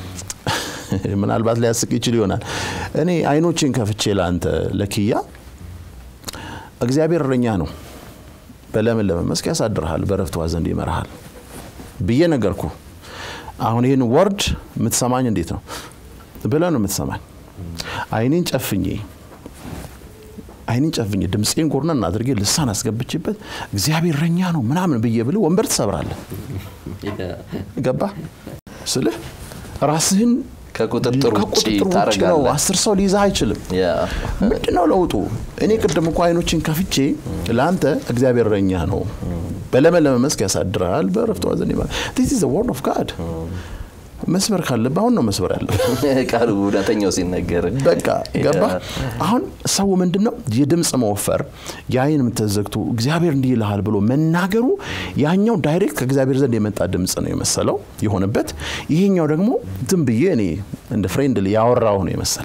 ምናልባት ሊያስቅ ይችል ይሆናል። እኔ አይኖችን ከፍቼ ለአንተ ለኪያ እግዚአብሔር እረኛ ነው፣ በለመለመ መስክ ያሳድርሃል፣ በረፍቷ ዘንድ ይመራሃል ብዬ ነገርኩ። አሁን ይህን ወርድ የምትሰማኝ እንዴት ነው ብለህ ነው የምትሰማኝ? አይኔን ጨፍኜ አይኔን ጨፍኜ ድምፄን ጎርነን አድርጌ ልሳን አስገብቼበት እግዚአብሔር እረኛ ነው ምናምን ብዬ ብልህ ወንበር ትሰብራለህ። ገባ ስልህ ራስህን ከቁጥጥር ውጭ ውጭ ነው። ታደርጋለህ። አስር ሰው ሊይዝህ አይችልም። ያ ምንድን ነው ለውጡ? እኔ ቅድም እኮ አይኖችን ከፍቼ ለአንተ እግዚአብሔር እረኛ ነው በለመለመ መስክ ያሳድራል፣ በዕረፍቱ ዘንድ ይመራል። ዚስ ኢዝ ዘ ወርድ ኦፍ ጋድ። መስበር ካለብህ አሁን ነው መስበር ያለብህ። ቃሉ እውነተኛው ሲነገር በቃ ገባ። አሁን ሰው ምንድን ነው የድምፅ መወፈር የአይን ተዘግቶ እግዚአብሔር እንዲህ ይልሃል ብሎ መናገሩ ያኛው ዳይሬክት ከእግዚአብሔር ዘንድ የመጣ ድምፅ ነው የመሰለው የሆነበት፣ ይሄኛው ደግሞ ዝም ብዬ እኔ እንደ ፍሬንድ ያወራሁ ነው የመሰለ።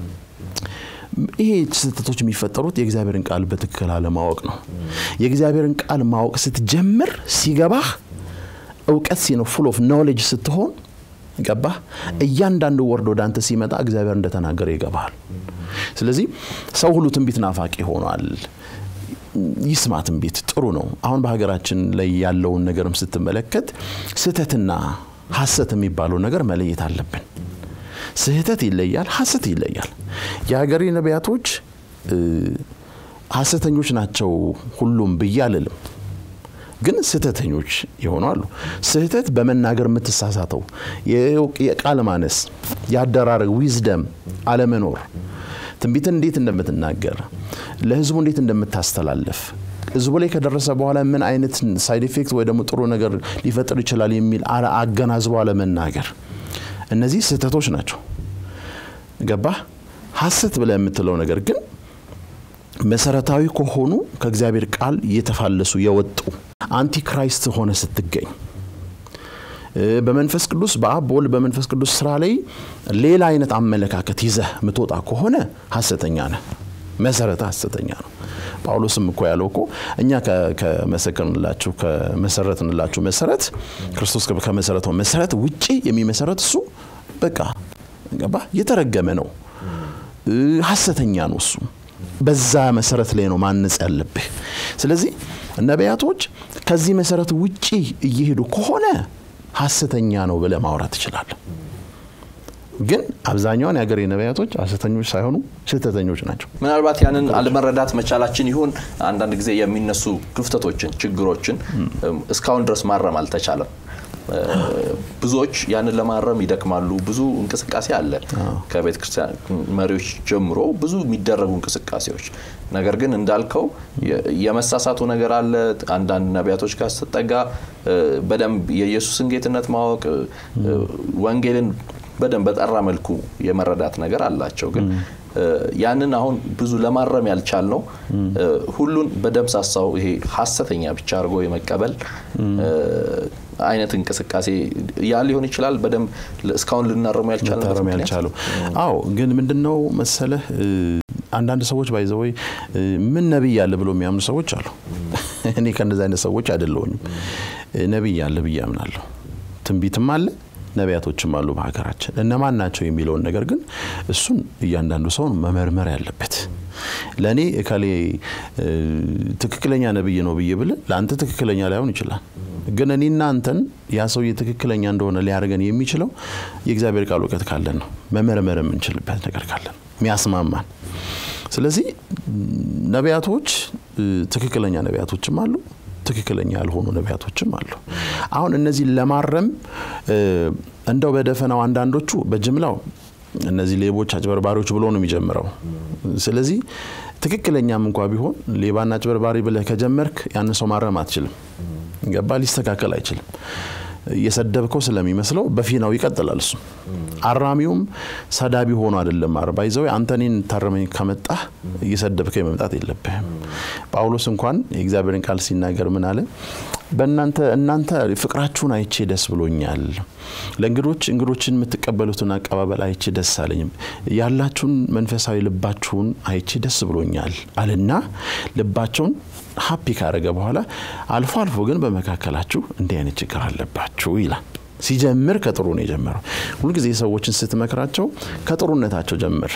ይሄ ስህተቶች የሚፈጠሩት የእግዚአብሔርን ቃል በትክክል አለማወቅ ነው። የእግዚአብሔርን ቃል ማወቅ ስትጀምር ሲገባህ እውቀት ሲነው ፉል ኦፍ ኖሌጅ ስትሆን ገባህ እያንዳንዱ ወርድ ወደ አንተ ሲመጣ እግዚአብሔር እንደተናገረ ይገባሃል። ስለዚህ ሰው ሁሉ ትንቢት ናፋቂ ሆኗል። ይስማ ትንቢት ጥሩ ነው። አሁን በሀገራችን ላይ ያለውን ነገርም ስትመለከት ስህተትና ሀሰት የሚባለው ነገር መለየት አለብን። ስህተት ይለያል፣ ሀሰት ይለያል። የሀገሬ ነቢያቶች ሀሰተኞች ናቸው ሁሉም ብዬ አልልም ግን ስህተተኞች የሆኑ አሉ። ስህተት በመናገር የምትሳሳተው የቃል ማነስ፣ የአደራረግ ዊዝደም አለመኖር፣ ትንቢትን እንዴት እንደምትናገር ለህዝቡ እንዴት እንደምታስተላለፍ ህዝቡ ላይ ከደረሰ በኋላ ምን አይነት ሳይድ ኢፌክት ወይ ደግሞ ጥሩ ነገር ሊፈጥር ይችላል የሚል አገናዝቦ አለመናገር፣ እነዚህ ስህተቶች ናቸው። ገባህ? ሀሰት ብለህ የምትለው ነገር ግን መሰረታዊ ከሆኑ ከእግዚአብሔር ቃል እየተፋለሱ የወጡ አንቲክራይስት ሆነ ስትገኝ በመንፈስ ቅዱስ በአብ በወልድ በመንፈስ ቅዱስ ስራ ላይ ሌላ አይነት አመለካከት ይዘህ የምትወጣ ከሆነ ሀሰተኛ ነህ። መሰረተ ሀሰተኛ ነው። ጳውሎስም እኮ ያለው እኮ እኛ ከመሰከርንላችሁ ከመሰረትንላችሁ መሰረት ክርስቶስ ከመሰረተው መሰረት ውጪ የሚመሰረት እሱ በቃ ገባ የተረገመ ነው፣ ሀሰተኛ ነው እሱ። በዛ መሰረት ላይ ነው ማነጽ ያለብህ። ስለዚህ ነቢያቶች ከዚህ መሰረት ውጪ እየሄዱ ከሆነ ሀሰተኛ ነው ብለህ ማውራት ትችላለህ። ግን አብዛኛውን የሀገሬ ነቢያቶች ሀሰተኞች ሳይሆኑ ስህተተኞች ናቸው። ምናልባት ያንን አለመረዳት መቻላችን ይሁን አንዳንድ ጊዜ የሚነሱ ክፍተቶችን፣ ችግሮችን እስካሁን ድረስ ማረም አልተቻለም። ብዙዎች ያንን ለማረም ይደክማሉ። ብዙ እንቅስቃሴ አለ ከቤተ ክርስቲያን መሪዎች ጀምሮ ብዙ የሚደረጉ እንቅስቃሴዎች። ነገር ግን እንዳልከው የመሳሳቱ ነገር አለ። አንዳንድ ነቢያቶች ጋር ስትጠጋ በደንብ የኢየሱስን ጌትነት ማወቅ ወንጌልን በደንብ በጠራ መልኩ የመረዳት ነገር አላቸው ግን ያንን አሁን ብዙ ለማረም ያልቻል ነው ሁሉን በደምሳሳው ይሄ ሀሰተኛ ብቻ አድርጎ የመቀበል አይነት እንቅስቃሴ ያ ሊሆን ይችላል። በደንብ እስካሁን ልናረሙ መታረም ያልቻለው አዎ። ግን ምንድነው መሰለህ አንዳንድ ሰዎች ባይዘወይ ምን ነቢይ አለ ብሎ የሚያምኑ ሰዎች አሉ። እኔ ከእነዚህ አይነት ሰዎች አይደለሁኝም። ነቢይ አለ ብዬ አምናለሁ። ትንቢትም አለ ነቢያቶችም አሉ በሀገራችን። እነማን ናቸው የሚለውን ነገር ግን እሱን እያንዳንዱ ሰውን መመርመር ያለበት። ለእኔ እከሌ ትክክለኛ ነቢይ ነው ብዬ ብል ለአንተ ትክክለኛ ላይሆን ይችላል። ግን እኔና አንተን ያ ሰውዬ ትክክለኛ እንደሆነ ሊያደርገን የሚችለው የእግዚአብሔር ቃል እውቀት ካለን ነው። መመርመር የምንችልበት ነገር ካለን የሚያስማማን። ስለዚህ ነቢያቶች ትክክለኛ ነቢያቶችም አሉ ትክክለኛ ያልሆኑ ነቢያቶችም አሉ። አሁን እነዚህ ለማረም እንደው በደፈናው አንዳንዶቹ በጅምላው እነዚህ ሌቦች፣ አጭበርባሪዎች ብሎ ነው የሚጀምረው። ስለዚህ ትክክለኛም እንኳ ቢሆን ሌባና አጭበርባሪ ብለህ ከጀመርክ ያንን ሰው ማረም አትችልም። ገባ? ሊስተካከል አይችልም። እየሰደብከው ስለሚመስለው በፊናው ይቀጥላል። እሱ አራሚውም ሰዳቢ ሆኖ አይደለም አርባ ይዘው አንተ እኔን ታረመኝ ከመጣህ እየሰደብከኝ መምጣት የለብህም። ጳውሎስ እንኳን የእግዚአብሔርን ቃል ሲናገር ምን አለ? በእናንተ እናንተ ፍቅራችሁን አይቼ ደስ ብሎኛል። ለእንግዶች እንግዶችን የምትቀበሉትን አቀባበል አይቼ ደስ አለኝም። ያላችሁን መንፈሳዊ ልባችሁን አይቼ ደስ ብሎኛል አልና ልባቸውን ሀፒ ካረገ በኋላ አልፎ አልፎ ግን በመካከላችሁ እንዲህ አይነት ችግር አለባችሁ ይላል። ሲጀምር ከጥሩ ነው የጀመረው። ሁልጊዜ ሰዎችን ስትመክራቸው ከጥሩነታቸው ጀምር፣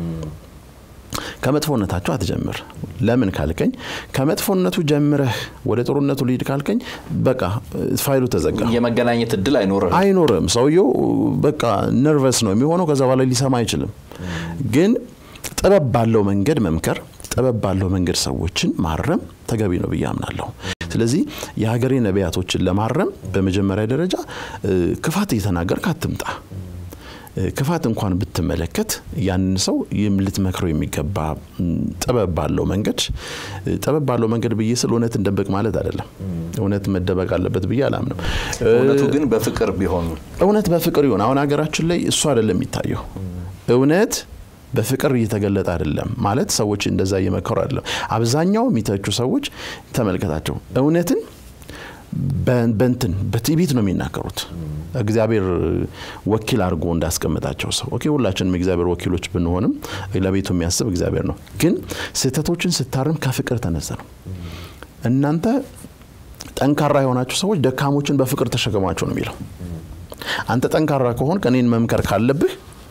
ከመጥፎነታቸው አትጀምር። ለምን ካልከኝ ከመጥፎነቱ ጀምረህ ወደ ጥሩነቱ ልሂድ ካልከኝ በቃ ፋይሉ ተዘጋ። የመገናኘት እድል አይኖርም አይኖርም። ሰውየው በቃ ነርቨስ ነው የሚሆነው። ከዛ በኋላ ሊሰማ አይችልም። ግን ጥበብ ባለው መንገድ መምከር ጥበብ ባለው መንገድ ሰዎችን ማረም ተገቢ ነው ብዬ አምናለሁ። ስለዚህ የሀገሬ ነቢያቶችን ለማረም በመጀመሪያ ደረጃ ክፋት እየተናገርክ አትምጣ። ክፋት እንኳን ብትመለከት ያንን ሰው ልትመክረው የሚገባ ጥበብ ባለው መንገድ ጥበብ ባለው መንገድ ብዬ ስል እውነትን ደበቅ ማለት አይደለም። እውነት መደበቅ አለበት ብዬ አላምንም። እውነቱ ግን በፍቅር ቢሆን እውነት በፍቅር ይሆን። አሁን ሀገራችን ላይ እሱ አይደለም የሚታየው እውነት በፍቅር እየተገለጠ አይደለም ማለት ሰዎች እንደዛ እየመከሩ አይደለም። አብዛኛው የሚተቹ ሰዎች ተመልከታቸው እውነትን በንትን በትዕቢት ነው የሚናገሩት። እግዚአብሔር ወኪል አድርጎ እንዳስቀመጣቸው ሰው ኦኬ፣ ሁላችንም የእግዚአብሔር ወኪሎች ብንሆንም ለቤቱ የሚያስብ እግዚአብሔር ነው። ግን ስህተቶችን ስታርም ከፍቅር ተነሳ ነው። እናንተ ጠንካራ የሆናችሁ ሰዎች ደካሞችን በፍቅር ተሸከሟቸው ነው የሚለው። አንተ ጠንካራ ከሆን እኔን መምከር ካለብህ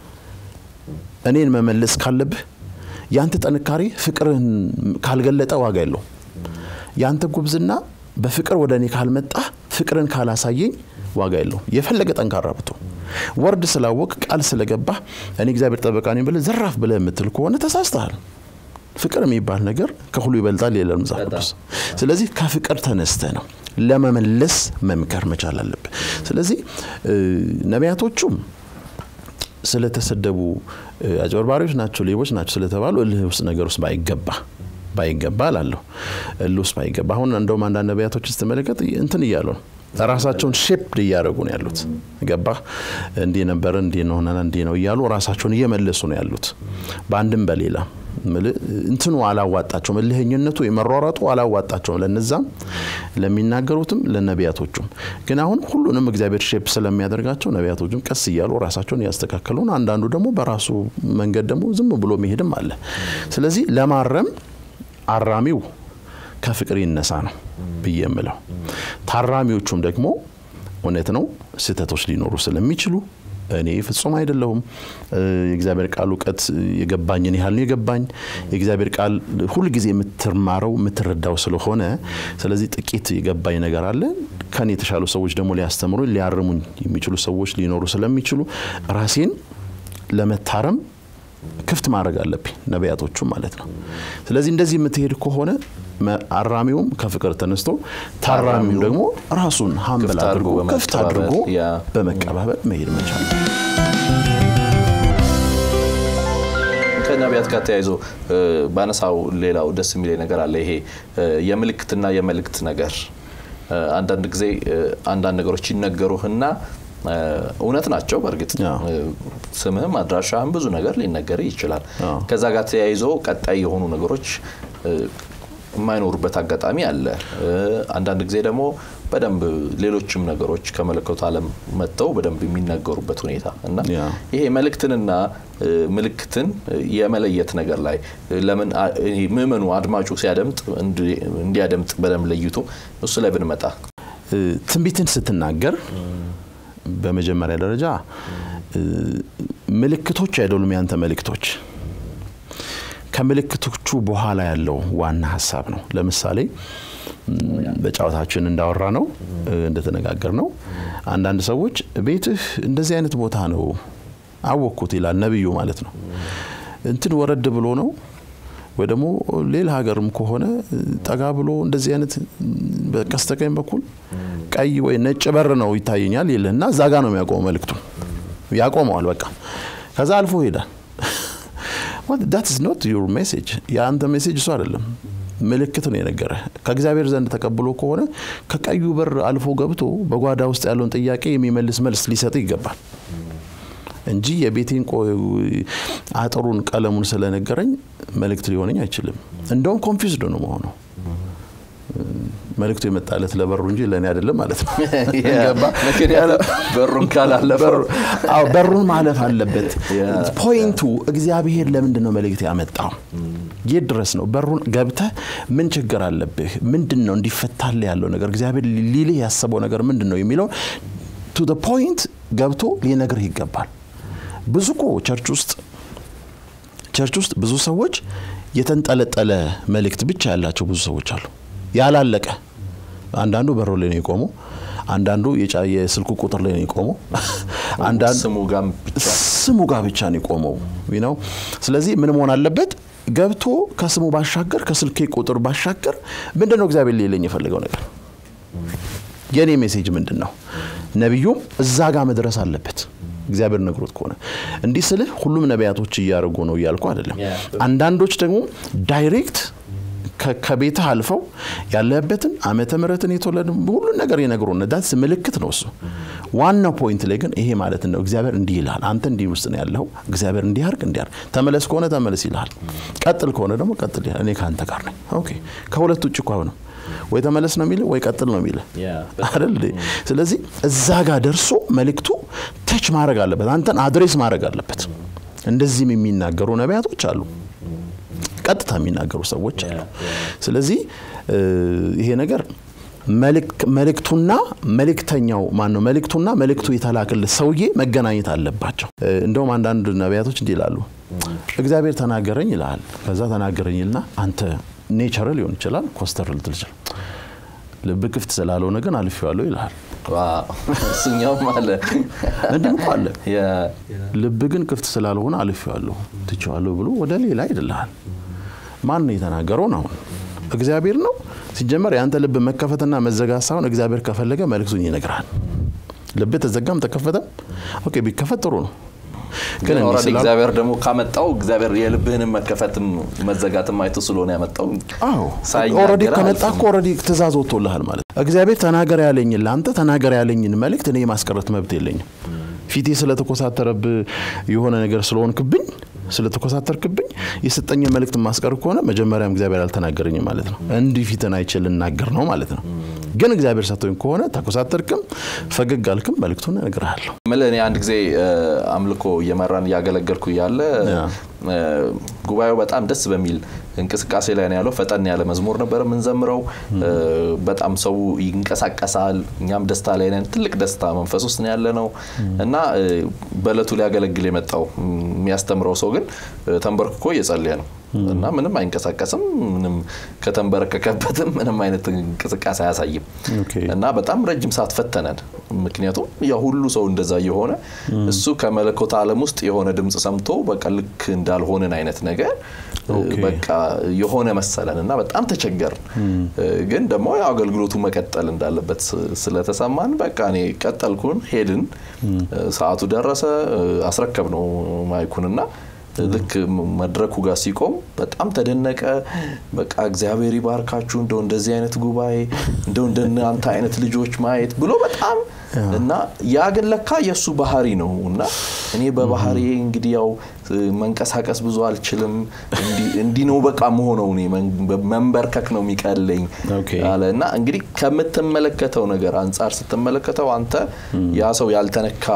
እኔን መመለስ ካለብህ ያንተ ጥንካሬ ፍቅርህን ካልገለጠ ዋጋ የለው። ያንተ ጉብዝና በፍቅር ወደ እኔ ካልመጣ ፍቅርን ካላሳየኝ ዋጋ የለው። የፈለገ ጠንካራ ብቶ ወርድ ስላወቅ ቃል ስለገባ እኔ እግዚአብሔር ጠበቃ ነኝ ብለህ ዘራፍ ብለህ የምትል ከሆነ ተሳስተሃል። ፍቅር የሚባል ነገር ከሁሉ ይበልጣል የለም መጽሐፍ ቅዱስ። ስለዚህ ከፍቅር ተነስተ ነው ለመመለስ መምከር መቻል አለብህ። ስለዚህ ነቢያቶቹም ስለተሰደቡ አጭበርባሪዎች ናቸው፣ ሌቦች ናቸው ስለተባሉ እልህ ውስጥ ነገር ውስጥ ባይገባ ባይገባ እላለሁ። እልህ ውስጥ ባይገባ አሁን እንደውም አንዳንድ ነቢያቶች ስትመለከት እንትን እያሉ ነው ራሳቸውን ሼፕድ እያደረጉ ነው ያሉት። ገባ እንዲህ ነበረ እንዲህ ነው እንዲህ ነው እያሉ ራሳቸውን እየመለሱ ነው ያሉት በአንድም በሌላ እንትኑ አላዋጣቸውም። እልህኝነቱ የመሯሯጡ አላዋጣቸውም። ለነዛም ለሚናገሩትም ለነቢያቶቹም። ግን አሁን ሁሉንም እግዚአብሔር ሼፕ ስለሚያደርጋቸው ነቢያቶቹም ቀስ እያሉ ራሳቸውን እያስተካከሉ ነው። አንዳንዱ ደግሞ በራሱ መንገድ ደግሞ ዝም ብሎ መሄድም አለ። ስለዚህ ለማረም አራሚው ከፍቅር ይነሳ ነው ብዬ የምለው። ታራሚዎቹም ደግሞ እውነት ነው ስህተቶች ሊኖሩ ስለሚችሉ እኔ ፍጹም አይደለሁም። የእግዚአብሔር ቃል እውቀት የገባኝን ያህል ነው የገባኝ። የእግዚአብሔር ቃል ሁልጊዜ የምትማረው የምትረዳው ስለሆነ ስለዚህ ጥቂት የገባኝ ነገር አለ። ከኔ የተሻሉ ሰዎች ደግሞ ሊያስተምሩኝ ሊያርሙኝ የሚችሉ ሰዎች ሊኖሩ ስለሚችሉ ራሴን ለመታረም ክፍት ማድረግ አለብኝ፣ ነቢያቶቹ ማለት ነው። ስለዚህ እንደዚህ የምትሄድ ከሆነ አራሚውም ከፍቅር ተነስቶ ታራሚውም ደግሞ ራሱን ሀምብል አድርጎ ክፍት አድርጎ በመቀባበል መሄድ መቻል። ከነቢያት ጋር ተያይዞ ባነሳው ሌላው ደስ የሚለኝ ነገር አለ። ይሄ የምልክትና የመልእክት ነገር አንዳንድ ጊዜ አንዳንድ ነገሮች ይነገሩህና እውነት ናቸው። በእርግጥ ስምህም አድራሻህም ብዙ ነገር ሊነገር ይችላል። ከዛ ጋር ተያይዞ ቀጣይ የሆኑ ነገሮች የማይኖሩበት አጋጣሚ አለ። አንዳንድ ጊዜ ደግሞ በደንብ ሌሎችም ነገሮች ከመለኮቱ ዓለም መጥተው በደንብ የሚነገሩበት ሁኔታ እና ይሄ መልእክትንና ምልክትን የመለየት ነገር ላይ ለምን ምዕመኑ አድማጩ ሲያደምጥ እንዲያደምጥ በደንብ ለይቶ እሱ ላይ ብንመጣ ትንቢትን ስትናገር በመጀመሪያ ደረጃ ምልክቶች አይደሉም ያንተ መልእክቶች ከምልክቶቹ በኋላ ያለው ዋና ሀሳብ ነው። ለምሳሌ በጨዋታችን እንዳወራ ነው እንደተነጋገር ነው አንዳንድ ሰዎች ቤትህ እንደዚህ አይነት ቦታ ነው አወቅኩት ይላል ነቢዩ ማለት ነው። እንትን ወረድ ብሎ ነው ወይ ደግሞ ሌላ ሀገርም ከሆነ ጠጋ ብሎ እንደዚህ አይነት በቀስተቀኝ በኩል ቀይ ወይ ነጭ በር ነው ይታየኛል ይልህ እና እዛ ጋ ነው የሚያቆመው መልእክቱ ያቆመዋል። በቃ ከዛ አልፎ ይሄዳል። ዳት ኢዝ ኖት ዩር ሜሴጅ የአንተ ሜሴጅ እሱ አይደለም። ምልክት ነው የነገረ ከእግዚአብሔር ዘንድ ተቀብሎ ከሆነ ከቀዩ በር አልፎ ገብቶ በጓዳ ውስጥ ያለውን ጥያቄ የሚመልስ መልስ ሊሰጥ ይገባል እንጂ የቤቴን አጥሩን ቀለሙን ስለነገረኝ መልእክት ሊሆነኝ አይችልም። እንደውም ኮንፊውዝድ ነው መሆነው መልእክቱ የመጣለት ለበሩ እንጂ ለእኔ አይደለም ማለት ነው። በሩን ካላለፈው በሩን ማለፍ አለበት። ፖይንቱ እግዚአብሔር ለምንድን ነው መልእክት ያመጣው? የት ድረስ ነው? በሩን ገብተህ ምን ችግር አለብህ? ምንድን ነው እንዲፈታል ያለው ነገር እግዚአብሔር ሊልህ ያሰበው ነገር ምንድን ነው የሚለው ቱ ፖይንት ገብቶ ሊነግርህ ይገባል። ብዙ እኮ ቸርች ውስጥ ቸርች ውስጥ ብዙ ሰዎች የተንጠለጠለ መልእክት ብቻ ያላቸው ብዙ ሰዎች አሉ። ያላለቀ አንዳንዱ በሮ ላይ ነው የቆመው። አንዳንዱ የስልኩ ቁጥር ላይ ነው የቆመው። ስሙ ጋር ብቻ ነው የቆመው ነው። ስለዚህ ምን መሆን አለበት? ገብቶ ከስሙ ባሻገር ከስልኬ ቁጥር ባሻገር ምንድን ነው እግዚአብሔር ሊለኝ የፈለገው ነገር? የእኔ ሜሴጅ ምንድን ነው? ነቢዩም እዛ ጋር መድረስ አለበት። እግዚአብሔር ነግሮት ከሆነ እንዲህ ስልህ ሁሉም ነቢያቶች እያደረጉ ነው እያልኩ አይደለም። አንዳንዶች ደግሞ ዳይሬክት ከቤትህ አልፈው ያለበትን ዓመተ ምሕረትን የተወለዱ ሁሉን ነገር የነግሩን ዳትስ ምልክት ነው እሱ። ዋናው ፖይንት ላይ ግን ይሄ ማለት ነው እግዚአብሔር እንዲህ ይልሃል፣ አንተ እንዲህ ውስጥ ነው ያለው፣ እግዚአብሔር እንዲህ አድርግ እንዲህ አድርግ፣ ተመለስ ከሆነ ተመለስ ይልሃል፣ ቀጥል ከሆነ ደግሞ ቀጥል ይልሃል። እኔ ከአንተ ጋር ነኝ። ኦኬ ከሁለት ውጭ እኮ ነው ወይ ተመለስ ነው የሚልህ ወይ ቀጥል ነው የሚልህ አይደል? ስለዚህ እዛ ጋር ደርሶ መልእክቱ ተች ማድረግ አለበት፣ አንተን አድሬስ ማድረግ አለበት። እንደዚህም የሚናገሩ ነቢያቶች አሉ፣ ቀጥታ የሚናገሩ ሰዎች አሉ። ስለዚህ ይሄ ነገር መልእክቱና መልእክተኛው ማን ነው? መልእክቱና መልእክቱ የተላክልህ ሰውዬ መገናኘት አለባቸው። እንደውም አንዳንድ ነቢያቶች እንዲህ ይላሉ፣ እግዚአብሔር ተናገረኝ ይልሃል። ከዛ ተናገረኝ ይልና አንተ ኔቸር ሊሆን ይችላል ኮስተር ልትል ይችላል። ልብ ክፍት ስላልሆነ ግን አልፌዋለሁ ይልሃል። እሱኛውም አለ እንዲህም እኮ አለ። ልብ ግን ክፍት ስላልሆነ አልፌዋለሁ ትቼዋለሁ ብሎ ወደ ሌላ ይድልሃል። ማን ነው የተናገረውን? አሁን እግዚአብሔር ነው። ሲጀመር የአንተ ልብ መከፈትና መዘጋት ሳይሆን እግዚአብሔር ከፈለገ መልእክቱን ይነግራል። ልብ ተዘጋም ተከፈተም ኦኬ፣ ቢከፈት ጥሩ ነው። ግን እግዚአብሔር ደግሞ ካመጣው እግዚአብሔር የልብህንም መከፈትም መዘጋትም አይቶ ስለሆነ ያመጣው ኦልሬዲ ከመጣ እኮ ኦልሬዲ ትእዛዝ ወጥቶልሃል ማለት ነው። እግዚአብሔር ተናገር ያለኝን ለአንተ ተናገር ያለኝን መልእክት እኔ የማስቀረት መብት የለኝም። ፊቴ ስለተኮሳተረብ የሆነ ነገር ስለሆንክብኝ ስለተኮሳተርክብኝ የሰጠኝን መልእክት ማስቀር ከሆነ መጀመሪያም እግዚአብሔር አልተናገረኝም ማለት ነው። እንዲህ ፊትን አይቼ ልናገር ነው ማለት ነው። ግን እግዚአብሔር ሰጥቶኝ ከሆነ ተኮሳተርክም ፈገግ አልክም መልእክቱን እነግርሃለሁ። ምልህ እኔ አንድ ጊዜ አምልኮ እየመራን እያገለገልኩ እያለ ጉባኤው በጣም ደስ በሚል እንቅስቃሴ ላይ ነው ያለው። ፈጠን ያለ መዝሙር ነበር የምንዘምረው። በጣም ሰው ይንቀሳቀሳል። እኛም ደስታ ላይ ነን። ትልቅ ደስታ መንፈስ ውስጥ ነው ያለ ነው እና በእለቱ ሊያገለግል የመጣው የሚያስተምረው ሰው ግን ተንበርክኮ እየጸለየ ነው እና ምንም አይንቀሳቀስም። ምንም ከተንበረከከበትም ምንም አይነት እንቅስቃሴ አያሳይም እና በጣም ረጅም ሰዓት ፈተነን። ምክንያቱም ያ ሁሉ ሰው እንደዛ የሆነ እሱ ከመለኮት ዓለም ውስጥ የሆነ ድምፅ ሰምቶ በቃ ልክ እንዳልሆንን አይነት ነገር በቃ የሆነ መሰለን እና በጣም ተቸገርን። ግን ደግሞ አገልግሎቱ መቀጠል እንዳለበት ስለተሰማን በቃ እኔ ቀጠልኩን። ሄድን። ሰዓቱ ደረሰ። አስረከብ ነው ማይኩንና ልክ መድረኩ ጋር ሲቆም በጣም ተደነቀ። በቃ እግዚአብሔር ይባርካችሁ እንደው እንደዚህ አይነት ጉባኤ እንደው እንደናንተ አይነት ልጆች ማየት ብሎ በጣም እና ያ ግን ለካ የእሱ ባህሪ ነው እና እኔ በባህሪ እንግዲህ ያው መንቀሳቀስ ብዙ አልችልም። እንዲህ ነው በቃ መሆነው እኔ መንበርከክ ነው የሚቀለኝ አለ እና እንግዲህ ከምትመለከተው ነገር አንጻር ስትመለከተው አንተ ያ ሰው ያልተነካ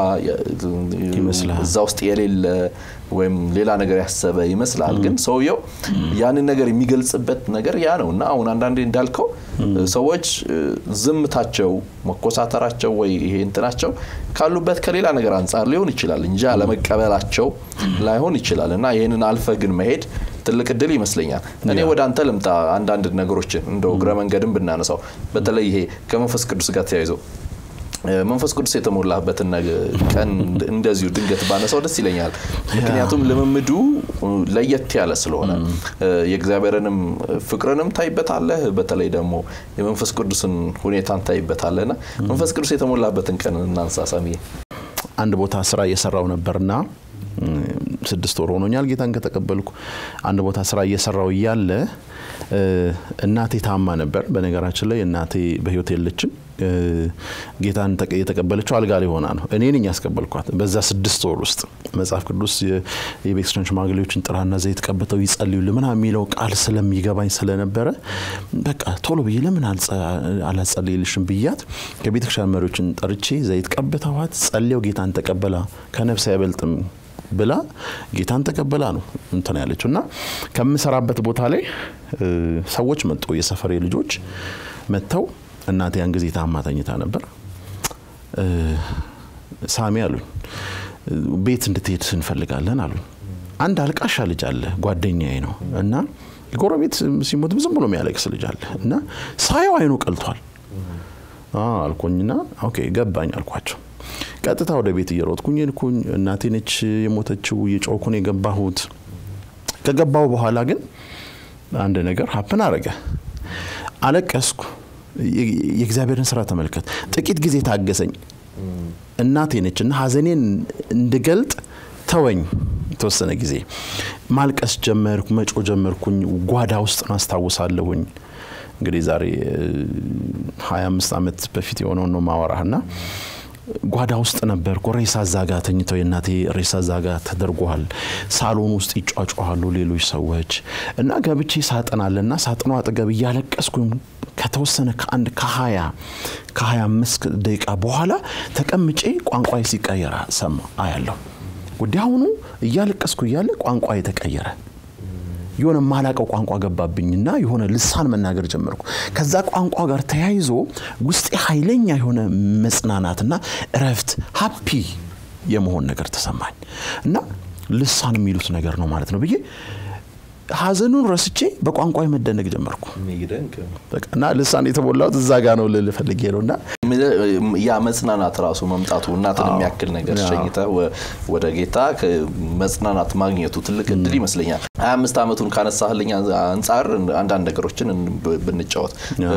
እዛ ውስጥ የሌለ ወይም ሌላ ነገር ያሰበ ይመስላል። ግን ሰውየው ያንን ነገር የሚገልጽበት ነገር ያ ነው እና አሁን አንዳንዴ እንዳልከው ሰዎች ዝምታቸው፣ መኮሳተራቸው ወይ ይሄ እንትናቸው ካሉበት ከሌላ ነገር አንጻር ሊሆን ይችላል እንጂ አለመቀበላቸው ላይሆን ይችላል እና ይህንን አልፈ ግን መሄድ ትልቅ እድል ይመስለኛል። እኔ ወደ አንተ ልምጣ። አንዳንድ ነገሮችን እንደው እግረ መንገድን ብናነሳው በተለይ ይሄ ከመንፈስ ቅዱስ ጋር ተያይዘው መንፈስ ቅዱስ የተሞላበትን ቀን እንደዚሁ ድንገት ባነሳው ደስ ይለኛል። ምክንያቱም ልምምዱ ለየት ያለ ስለሆነ የእግዚአብሔርንም ፍቅርንም ታይበታለህ፣ በተለይ ደግሞ የመንፈስ ቅዱስን ሁኔታን ታይበታለህና መንፈስ ቅዱስ የተሞላበትን ቀን እናንሳ። ሰሚ አንድ ቦታ ስራ እየሰራው ነበርና ስድስት ወር ሆኖኛል ጌታን ከተቀበልኩ። አንድ ቦታ ስራ እየሰራው እያለ እናቴ ታማ ነበር። በነገራችን ላይ እናቴ በህይወት የለችም። ጌታን የተቀበለችው አልጋ ላይ ሆና ነው። እኔ ነኝ ያስቀበልኳት። በዛ ስድስት ወር ውስጥ መጽሐፍ ቅዱስ የቤተክርስቲያን ሽማግሌዎችን ጥራና ዘይት ቀብተው ይጸልዩልህ ምናምን የሚለው ቃል ስለሚገባኝ ስለነበረ በቃ ቶሎ ብዬ ለምን አላጸልይልሽም ብያት ከቤተክርስቲያን መሪዎችን ጠርቼ ዘይት ቀብተዋት ጸልየው ጌታን ተቀበላ ከነፍስ አይበልጥም ብላ ጌታን ተቀበላ ነው እንትን ያለችው እና ከምሰራበት ቦታ ላይ ሰዎች መጡ። የሰፈሬ ልጆች መጥተው እናቴ ያን ጊዜ ታማ ተኝታ ነበር። ሳሚ አሉኝ፣ ቤት እንድትሄድ እንፈልጋለን አሉኝ። አንድ አልቃሻ ልጅ አለ ጓደኛዬ ነው እና ጎረቤት ሲሞት ዝም ብሎ የሚያለቅስ ልጅ አለ እና ሳየው አይኑ ቀልቷል አልኩኝና ኦኬ ገባኝ አልኳቸው። ቀጥታ ወደ ቤት እየሮጥኩኝ ልኩኝ እናቴ ነች የሞተችው እየጮኩን የገባሁት። ከገባሁ በኋላ ግን አንድ ነገር ሀፕን አረገ። አለቀስኩ። የእግዚአብሔርን ስራ ተመልከት። ጥቂት ጊዜ ታገሰኝ። እናቴ ነች እና ሀዘኔን እንድገልጥ ተወኝ። የተወሰነ ጊዜ ማልቀስ ጀመርኩ፣ መጮ ጀመርኩኝ። ጓዳ ውስጥ ነው አስታውሳለሁኝ። እንግዲህ ዛሬ 25 ዓመት በፊት የሆነውን ነው ማወራህ እና ጓዳ ውስጥ ነበርኩ። ሬሳ ዛጋ ተኝተው የእናቴ ሬሳ ዛጋ ተደርጓል። ሳሎን ውስጥ ይጫጫዋሉ ሌሎች ሰዎች እና ገብቼ ሳጥን አለና ሳጥኑ አጠገብ እያለቀስኩ ከተወሰነ ከአንድ ከሀያ ከሀያ አምስት ደቂቃ በኋላ ተቀምጬ ቋንቋ ሲቀየር ሰማ አያለሁ። ወዲያውኑ እያለቀስኩ እያለ ቋንቋ የተቀየረ የሆነ ማላቀው ቋንቋ ገባብኝና የሆነ ልሳን መናገር ጀመርኩ። ከዛ ቋንቋ ጋር ተያይዞ ውስጤ ኃይለኛ የሆነ መጽናናትና እረፍት ሀፒ የመሆን ነገር ተሰማኝ እና ልሳን የሚሉት ነገር ነው ማለት ነው ብዬ ሀዘኑን ረስቼ በቋንቋ መደነቅ ጀመርኩ እና ልሳን የተሞላሁት እዛ ጋ ነው ልል ፈልጌ ነው እና ያ መጽናናት ራሱ መምጣቱ እናትን የሚያክል ነገር ሸኝተ ወደ ጌታ መጽናናት ማግኘቱ ትልቅ እድል ይመስለኛል። ሀያ አምስት ዓመቱን ካነሳህልኝ አንጻር አንዳንድ ነገሮችን ብንጫወት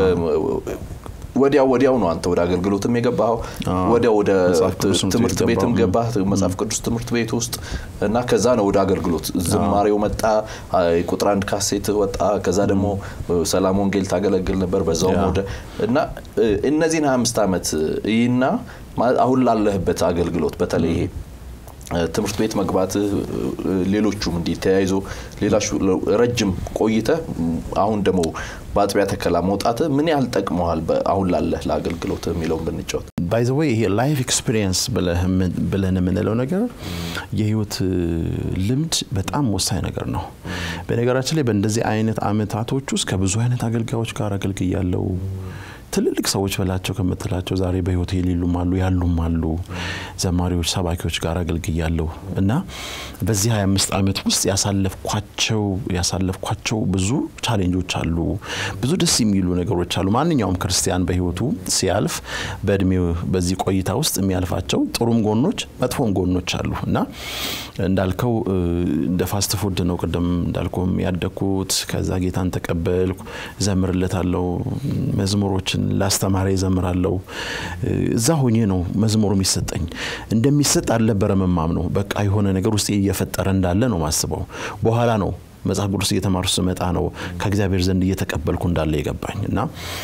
ወዲያው ወዲያው ነው አንተ ወደ አገልግሎትም የገባኸው። ወዲያው ወደ ትምህርት ቤትም ገባህ፣ መጽሐፍ ቅዱስ ትምህርት ቤት ውስጥ እና ከዛ ነው ወደ አገልግሎት ዝማሬው መጣ። ቁጥር አንድ ካሴት ወጣ። ከዛ ደግሞ ሰላም ወንጌል ታገለግል ነበር በዛውም ወደ እና እነዚህን 25 ዓመት ይህና አሁን ላለህበት አገልግሎት በተለይ ይሄ ትምህርት ቤት መግባት ሌሎቹም እንዲህ ተያይዞ ሌላ ረጅም ቆይተ አሁን ደግሞ በአጥቢያ ተከላ መውጣት ምን ያህል ጠቅመዋል አሁን ላለህ ለአገልግሎት የሚለውን ብንጫወት። ባይዘወይ ይሄ ላይፍ ኤክስፒሪየንስ ብለን የምንለው ነገር የህይወት ልምድ በጣም ወሳኝ ነገር ነው። በነገራችን ላይ በእንደዚህ አይነት አመታቶች ውስጥ ከብዙ አይነት አገልጋዮች ጋር አገልግያለው። ትልልቅ ሰዎች በላቸው ከምትላቸው ዛሬ በህይወት የሌሉም አሉ ያሉም አሉ። ዘማሪዎች፣ ሰባኪዎች ጋር አገልግያለሁ እና በዚህ 25 ዓመት ውስጥ ያሳለፍኳቸው ያሳለፍኳቸው ብዙ ቻሌንጆች አሉ። ብዙ ደስ የሚሉ ነገሮች አሉ። ማንኛውም ክርስቲያን በህይወቱ ሲያልፍ በእድሜው በዚህ ቆይታ ውስጥ የሚያልፋቸው ጥሩም ጎኖች መጥፎም ጎኖች አሉ እና እንዳልከው እንደ ፋስት ፉድ ነው። ቅድም እንዳልኩም ያደግኩት ከዛ ጌታን ተቀበልኩ፣ ዘምርለታለው መዝሙሮችን ላስተማሪ ዘምራለው። እዛ ሆኜ ነው መዝሙሩ የሚሰጠኝ። እንደሚሰጥ አልነበረም የማምነው። በቃ የሆነ ነገር ውስጥ እየፈጠረ እንዳለ ነው ማስበው። በኋላ ነው መጽሐፍ ቅዱስ እየተማሩ ስመጣ ነው ከእግዚአብሔር ዘንድ እየተቀበልኩ እንዳለ የገባኝ እና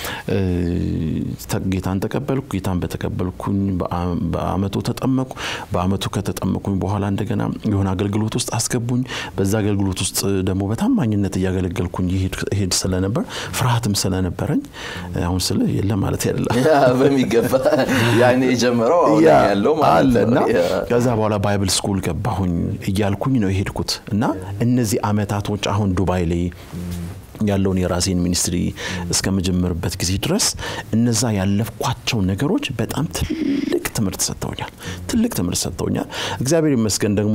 ጌታን ተቀበልኩ። ጌታን በተቀበልኩኝ በአመቱ ተጠመቁ። በአመቱ ከተጠመቁኝ በኋላ እንደገና የሆነ አገልግሎት ውስጥ አስገቡኝ። በዛ አገልግሎት ውስጥ ደግሞ በታማኝነት እያገለገልኩኝ ይሄድ ስለነበር ፍርሃትም ስለነበረኝ አሁን ስለ የለም ማለት አይደለም በሚገባ ያኔ የጀመረው አሁን ያለው አለ እና ከዛ በኋላ ባይብል ስኩል ገባሁኝ እያልኩኝ ነው የሄድኩት እና እነዚህ አመታቶች አሁን ዱባይ ላይ ያለውን የራሴን ሚኒስትሪ እስከምጀምርበት ጊዜ ድረስ እነዛ ያለፍኳቸው ነገሮች በጣም ትልቅ ትምህርት ሰጥተውኛል። ትልቅ ትምህርት ሰጥተውኛል። እግዚአብሔር ይመስገን ደግሞ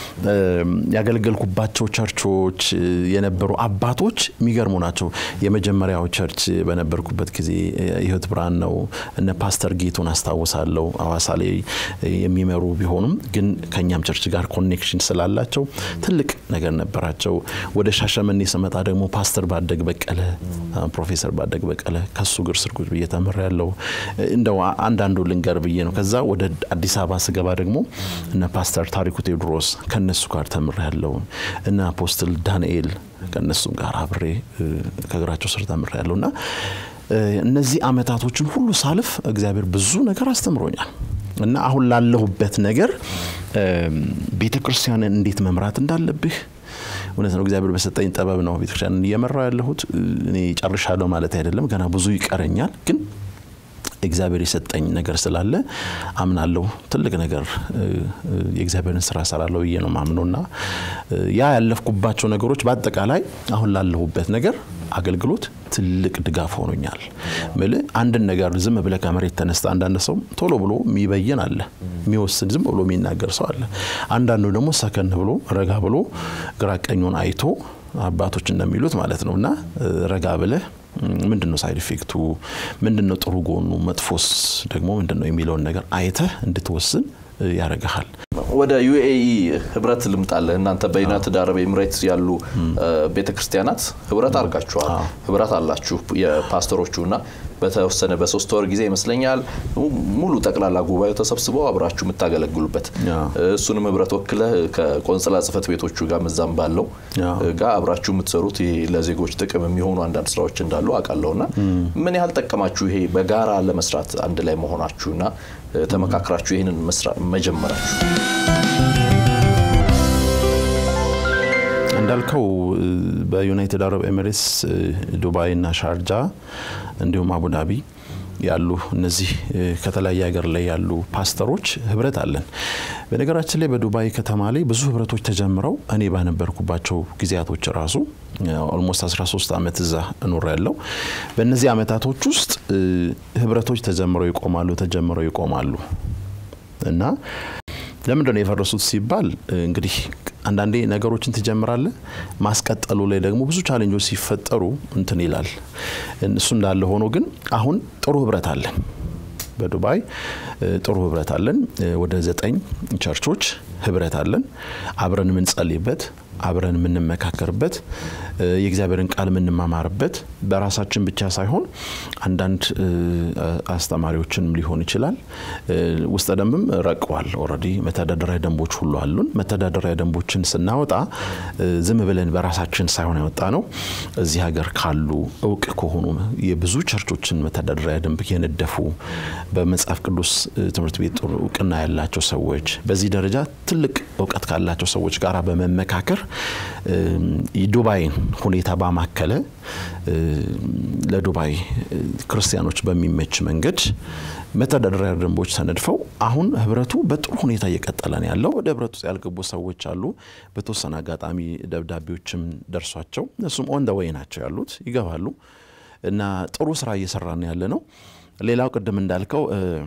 ያገለገልኩባቸው ቸርቾች የነበሩ አባቶች የሚገርሙ ናቸው። የመጀመሪያው ቸርች በነበርኩበት ጊዜ የህይወት ብርሃን ነው። እነ ፓስተር ጌቱን አስታውሳለሁ። አዋሳ ላይ የሚመሩ ቢሆኑም ግን ከእኛም ቸርች ጋር ኮኔክሽን ስላላቸው ትልቅ ነገር ነበራቸው። ወደ ሻሸመኔ ስመጣ ደግሞ ፓስተር ባደግ በቀለ ፕሮፌሰር ባደግ በቀለ ከሱ ግር ስር ቁጭ ብዬ ተምሬያለሁ። እንደው አንዳንዱ ልንገር ብዬ ነው። ከዛ ወደ አዲስ አበባ ስገባ ደግሞ እነ ፓስተር ታሪኩ ቴዎድሮስ ከነሱ ጋር ተምሬያለሁ። እነ አፖስትል ዳንኤል ከነሱም ጋር አብሬ ከእግራቸው ስር ተምሬያለሁ እና እነዚህ አመታቶችን ሁሉ ሳልፍ እግዚአብሔር ብዙ ነገር አስተምሮኛል እና አሁን ላለሁበት ነገር ቤተ ክርስቲያንን እንዴት መምራት እንዳለብህ እውነት ነው። እግዚአብሔር በሰጠኝ ጥበብ ነው ቤተክርስቲያንን እየመራው ያለሁት። እኔ ጨርሻለሁ ማለት አይደለም፣ ገና ብዙ ይቀረኛል። ግን እግዚአብሔር የሰጠኝ ነገር ስላለ አምናለሁ። ትልቅ ነገር የእግዚአብሔርን ስራ ሰራለሁ ብዬ ነው ማምነው እና ያ ያለፍኩባቸው ነገሮች በአጠቃላይ አሁን ላለሁበት ነገር አገልግሎት ትልቅ ድጋፍ ሆኖኛል። ምል አንድን ነገር ዝም ብለ ከመሬት ተነስተ አንዳንድ ሰው ቶሎ ብሎ የሚበይን አለ፣ የሚወስን ዝም ብሎ የሚናገር ሰው አለ። አንዳንዱ ደግሞ ሰከን ብሎ ረጋ ብሎ ግራ ቀኙን አይቶ አባቶች እንደሚሉት ማለት ነው እና ረጋ ብለህ ምንድን ነው ሳይድ ኢፌክቱ፣ ምንድን ነው ጥሩ ጎኑ፣ መጥፎስ ደግሞ ምንድን ነው የሚለውን ነገር አይተህ እንድትወስን ያደርግሃል። ወደ ዩኤኢ ህብረት ልምጣለህ። እናንተ በዩናይትድ አረብ ኤምሬትስ ያሉ ቤተክርስቲያናት ህብረት አድርጋችኋል፣ ህብረት አላችሁ የፓስተሮቹ እና በተወሰነ በሶስት ወር ጊዜ ይመስለኛል ሙሉ ጠቅላላ ጉባኤው ተሰብስበው አብራችሁ የምታገለግሉበት እሱንም ህብረት ወክለ ከቆንጽላ ጽህፈት ቤቶቹ ጋር ምዛም ባለው ጋር አብራችሁ የምትሰሩት ይሄ ለዜጎች ጥቅም የሚሆኑ አንዳንድ ስራዎች እንዳሉ አውቃለሁና ምን ያህል ጠቀማችሁ ይሄ በጋራ ለመስራት አንድ ላይ መሆናችሁና ተመካክራችሁ ይህንን መጀመራችሁ? እንዳልከው በዩናይትድ አረብ ኤሚሬትስ ዱባይ እና ሻርጃ እንዲሁም አቡዳቢ ያሉ እነዚህ ከተለያየ ሀገር ላይ ያሉ ፓስተሮች ህብረት አለን። በነገራችን ላይ በዱባይ ከተማ ላይ ብዙ ህብረቶች ተጀምረው እኔ ባነበርኩባቸው ጊዜያቶች ራሱ ኦልሞስት 13 ዓመት እዛ እኖር ያለው በእነዚህ ዓመታቶች ውስጥ ህብረቶች ተጀምረው ይቆማሉ ተጀምረው ይቆማሉ እና ለምንድን ነው የፈረሱት ሲባል እንግዲህ አንዳንዴ ነገሮችን ትጀምራለህ፣ ማስቀጠሉ ላይ ደግሞ ብዙ ቻሌንጆች ሲፈጠሩ እንትን ይላል። እሱ እንዳለ ሆኖ ግን አሁን ጥሩ ህብረት አለን። በዱባይ ጥሩ ህብረት አለን። ወደ ዘጠኝ ቸርቾች ህብረት አለን። አብረን የምንጸልይበት አብረን የምንመካከርበት የእግዚአብሔርን ቃል የምንማማርበት በራሳችን ብቻ ሳይሆን አንዳንድ አስተማሪዎችንም ሊሆን ይችላል። ውስጠ ደንብም ረቀዋል። ኦልሬዲ መተዳደሪያ ደንቦች ሁሉ አሉን። መተዳደሪያ ደንቦችን ስናወጣ ዝም ብለን በራሳችን ሳይሆን ያወጣ ነው። እዚህ ሀገር ካሉ እውቅ ከሆኑ የብዙ ቸርቾችን መተዳደሪያ ደንብ የነደፉ በመጽሐፍ ቅዱስ ትምህርት ቤት ጥሩ እውቅና ያላቸው ሰዎች በዚህ ደረጃ ትልቅ እውቀት ካላቸው ሰዎች ጋር በመመካከር ዱባይን ሁኔታ ባማከለ ለዱባይ ክርስቲያኖች በሚመች መንገድ መተዳደሪያ ደንቦች ተነድፈው አሁን ህብረቱ በጥሩ ሁኔታ እየቀጠለ ነው ያለው። ወደ ህብረቱ ውስጥ ያልገቡ ሰዎች አሉ። በተወሰነ አጋጣሚ ደብዳቤዎችም ደርሷቸው እሱም ኦን ደ ዌይ ናቸው ያሉት ይገባሉ እና ጥሩ ስራ እየሰራ ነው ያለ ነው። ሌላው ቅድም እንዳልከው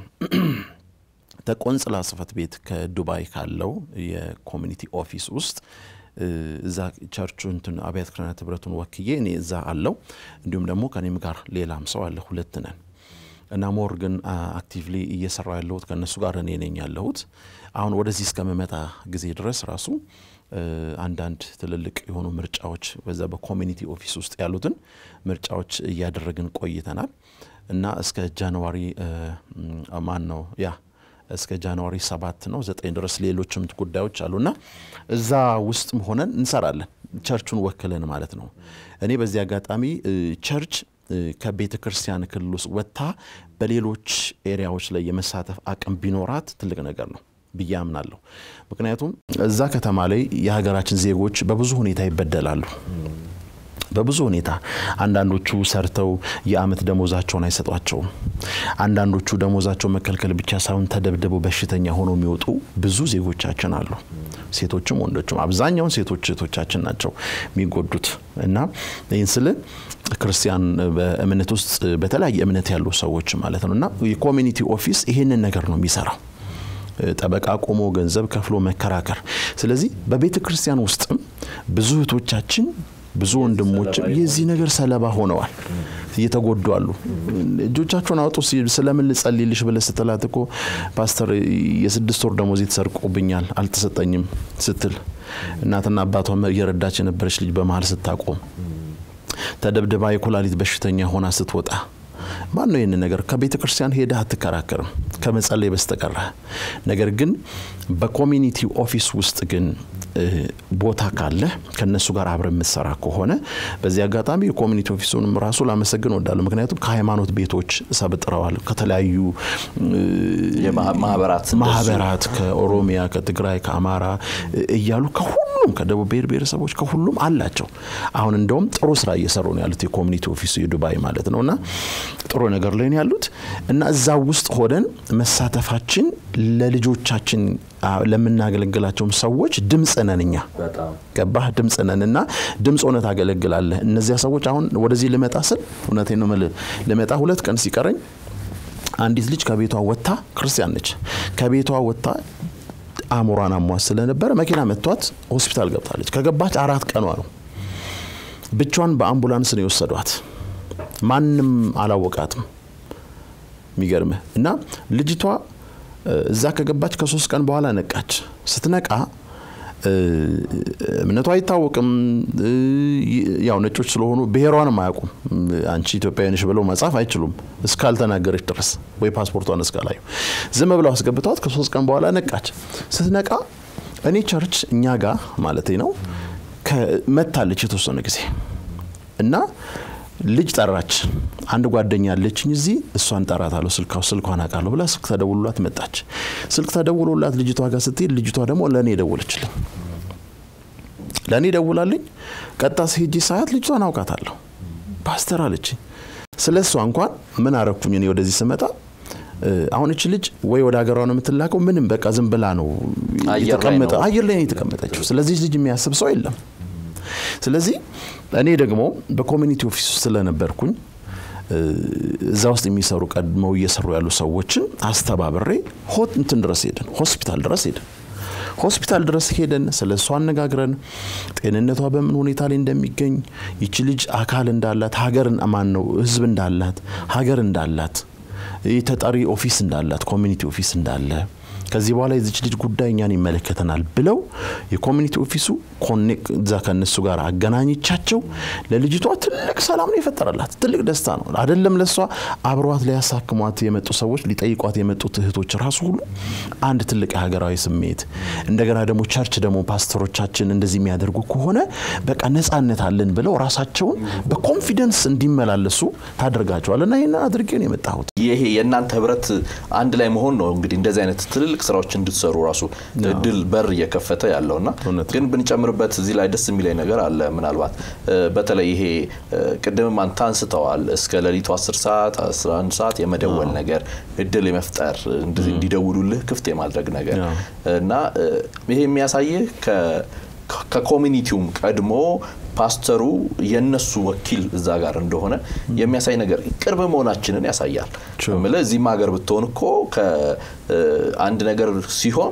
ተቆንጽላ ጽህፈት ቤት ከዱባይ ካለው የኮሚኒቲ ኦፊስ ውስጥ እዛ ቸርቹ እንትን አብያተ ክርስቲያናት ህብረቱን ወክዬ እኔ እዛ አለው እንዲሁም ደግሞ ከኔም ጋር ሌላም ሰው አለ፣ ሁለት ነን እና ሞር ግን አክቲቭሊ እየሰራ ያለሁት ከእነሱ ጋር እኔ ነኝ ያለሁት። አሁን ወደዚህ እስከምመጣ ጊዜ ድረስ ራሱ አንዳንድ ትልልቅ የሆኑ ምርጫዎች በዛ በኮሚኒቲ ኦፊስ ውስጥ ያሉትን ምርጫዎች እያደረግን ቆይተናል እና እስከ ጃንዋሪ ማን ነው ያ እስከ ጃንዋሪ ሰባት ነው ዘጠኝ ድረስ ሌሎችም ጉዳዮች አሉና እዛ ውስጥ ሆነን እንሰራለን። ቸርቹን ወክለን ማለት ነው። እኔ በዚህ አጋጣሚ ቸርች ከቤተ ክርስቲያን ክልል ውስጥ ወጥታ በሌሎች ኤሪያዎች ላይ የመሳተፍ አቅም ቢኖራት ትልቅ ነገር ነው ብዬ አምናለሁ። ምክንያቱም እዛ ከተማ ላይ የሀገራችን ዜጎች በብዙ ሁኔታ ይበደላሉ። በብዙ ሁኔታ አንዳንዶቹ ሰርተው የአመት ደሞዛቸውን አይሰጧቸውም። አንዳንዶቹ ደሞዛቸው መከልከል ብቻ ሳይሆን ተደብድበው በሽተኛ ሆነው የሚወጡ ብዙ ዜጎቻችን አሉ። ሴቶችም ወንዶችም፣ አብዛኛውን ሴቶች እህቶቻችን ናቸው የሚጎዱት እና ይህን ስል ክርስቲያን በእምነት ውስጥ በተለያየ እምነት ያሉ ሰዎች ማለት ነው እና የኮሚኒቲ ኦፊስ ይሄንን ነገር ነው የሚሰራው ጠበቃ ቆሞ ገንዘብ ከፍሎ መከራከር። ስለዚህ በቤተ ክርስቲያን ውስጥም ብዙ እህቶቻችን ብዙ ወንድሞችም የዚህ ነገር ሰለባ ሆነዋል፣ እየተጎዱ አሉ። እጆቻቸውን አውጡ ስለምን ልጸልይልሽ ብለህ ስትላት እኮ ፓስተር የስድስት ወር ደሞዝ ተሰርቆብኛል አልተሰጠኝም ስትል እናትና አባቷ እየረዳች የነበረች ልጅ በመሀል ስታቆም ተደብድባ የኩላሊት በሽተኛ ሆና ስትወጣ ማን ነው ይህን ነገር ከቤተ ክርስቲያን ሄደህ አትከራከርም ከመጸለይ በስተቀረ። ነገር ግን በኮሚኒቲ ኦፊስ ውስጥ ግን ቦታ ካለ ከነሱ ጋር አብረ የምትሰራ ከሆነ በዚህ አጋጣሚ የኮሚኒቲ ኦፊሱንም ራሱ ላመሰግን ወዳለሁ። ምክንያቱም ከሃይማኖት ቤቶች ሰብጥረዋል። ከተለያዩ ማህበራት ከኦሮሚያ፣ ከትግራይ፣ ከአማራ እያሉ ከሁሉም ከደቡብ ብሔር ብሔረሰቦች ከሁሉም አላቸው። አሁን እንደውም ጥሩ ስራ እየሰሩ ነው ያሉት የኮሚኒቲ ኦፊሱ የዱባይ ማለት ነው እና ጥሩ ነገር ላይ ነው ያሉት እና እዛ ውስጥ ሆነን መሳተፋችን ለልጆቻችን ለምናገለግላቸውም ሰዎች ድምፅ ነን እኛ ገባህ ድምፅ ነን እና ድምፅ ሆነ ታገለግላለህ እነዚያ ሰዎች አሁን ወደዚህ ልመጣ ስል እውነቴን ነው የምልህ ልመጣ ሁለት ቀን ሲቀረኝ አንዲት ልጅ ከቤቷ ወጥታ ክርስቲያን ነች ከቤቷ ወጥታ አእምሯን አሟት ስለነበረ መኪና መጥቷት ሆስፒታል ገብታለች ከገባች አራት ቀኗ ነው ብቻዋን በአምቡላንስ ነው የወሰዷት ማንም አላወቃትም የሚገርምህ እና ልጅቷ እዛ ከገባች ከሶስት ቀን በኋላ ነቃች። ስትነቃ እምነቱ አይታወቅም። ያው ነጮች ስለሆኑ ብሔሯንም አያውቁም። አንቺ ኢትዮጵያዊ ነሽ ብለው መጻፍ አይችሉም እስካልተናገረች ድረስ ወይ ፓስፖርቷን እስካላዩ ዝም ብለው አስገብተዋት ከሶስት ቀን በኋላ ነቃች። ስትነቃ እኔ ቸርች እኛ ጋር ማለት ነው መታለች የተወሰነ ጊዜ እና ልጅ ጠራች። አንድ ጓደኛ አለችኝ እዚህ እሷን ጠራታለሁ፣ ስልካ ስልኳን አውቃለሁ ብላ ስልክ ተደውሎላት መጣች። ስልክ ተደውሎላት ልጅቷ ጋር ስትሄድ ልጅቷ ደግሞ ለእኔ ደወለችልኝ። ለእኔ ደውላልኝ ቀጣ ሄጄ ሳያት ልጅቷን አውቃታለሁ። ፓስተር አለችኝ። ስለ እሷ እንኳን ምን አረኩኝ እኔ ወደዚህ ስመጣ አሁን እች ልጅ ወይ ወደ ሀገሯ ነው የምትላከው፣ ምንም በቃ ዝም ብላ ነው የተቀመጠ አየር ላይ ነው የተቀመጠችው። ስለዚህ ልጅ የሚያስብ ሰው የለም። ስለዚህ እኔ ደግሞ በኮሚኒቲ ኦፊስ ውስጥ ስለነበርኩኝ እዛ ውስጥ የሚሰሩ ቀድመው እየሰሩ ያሉ ሰዎችን አስተባብሬ ሆት እንትን ድረስ ሄድን፣ ሆስፒታል ድረስ ሄድን። ሆስፒታል ድረስ ሄደን ስለ እሷ አነጋግረን ጤንነቷ በምን ሁኔታ ላይ እንደሚገኝ ይቺ ልጅ አካል እንዳላት ሀገር ማን ነው ህዝብ እንዳላት ሀገር እንዳላት የተጠሪ ኦፊስ እንዳላት ኮሚኒቲ ኦፊስ እንዳለ ከዚህ በኋላ የዚች ልጅ ጉዳይ እኛን ይመለከተናል ብለው የኮሚኒቲ ኦፊሱ ኮኔክት እዛ ከእነሱ ጋር አገናኝቻቸው ለልጅቷ ትልቅ ሰላም ነው የፈጠረላት። ትልቅ ደስታ ነው አይደለም ለእሷ አብረዋት ሊያሳክሟት የመጡ ሰዎች ሊጠይቋት የመጡት እህቶች ራሱ ሁሉ አንድ ትልቅ የሀገራዊ ስሜት እንደገና ደግሞ ቸርች ደግሞ ፓስተሮቻችን እንደዚህ የሚያደርጉ ከሆነ በቃ ነጻነት አለን ብለው ራሳቸውን በኮንፊደንስ እንዲመላለሱ ታደርጋቸዋል። እና ይህን አድርጌ ነው የመጣሁት። ይሄ የእናንተ ህብረት አንድ ላይ መሆን ነው እንግዲህ እንደዚህ አይነት ትልልቅ ስራዎች እንድትሰሩ ራሱ እድል በር እየከፈተ ያለውና ግን ብንጨምርበት እዚህ ላይ ደስ የሚለኝ ነገር አለ። ምናልባት በተለይ ይሄ ቅድምም አንተ አንስተዋል እስከ ሌሊቱ 10 ሰዓት 11 ሰዓት የመደወል ነገር እድል የመፍጠር እንዲደውሉልህ ክፍት የማድረግ ነገር እና ይሄ የሚያሳይህ ከኮሚኒቲውም ቀድሞ ፓስተሩ የነሱ ወኪል እዛ ጋር እንደሆነ የሚያሳይ ነገር ቅርብ መሆናችንን ያሳያል። ምልህ እዚህም ሀገር ብትሆን እኮ አንድ ነገር ሲሆን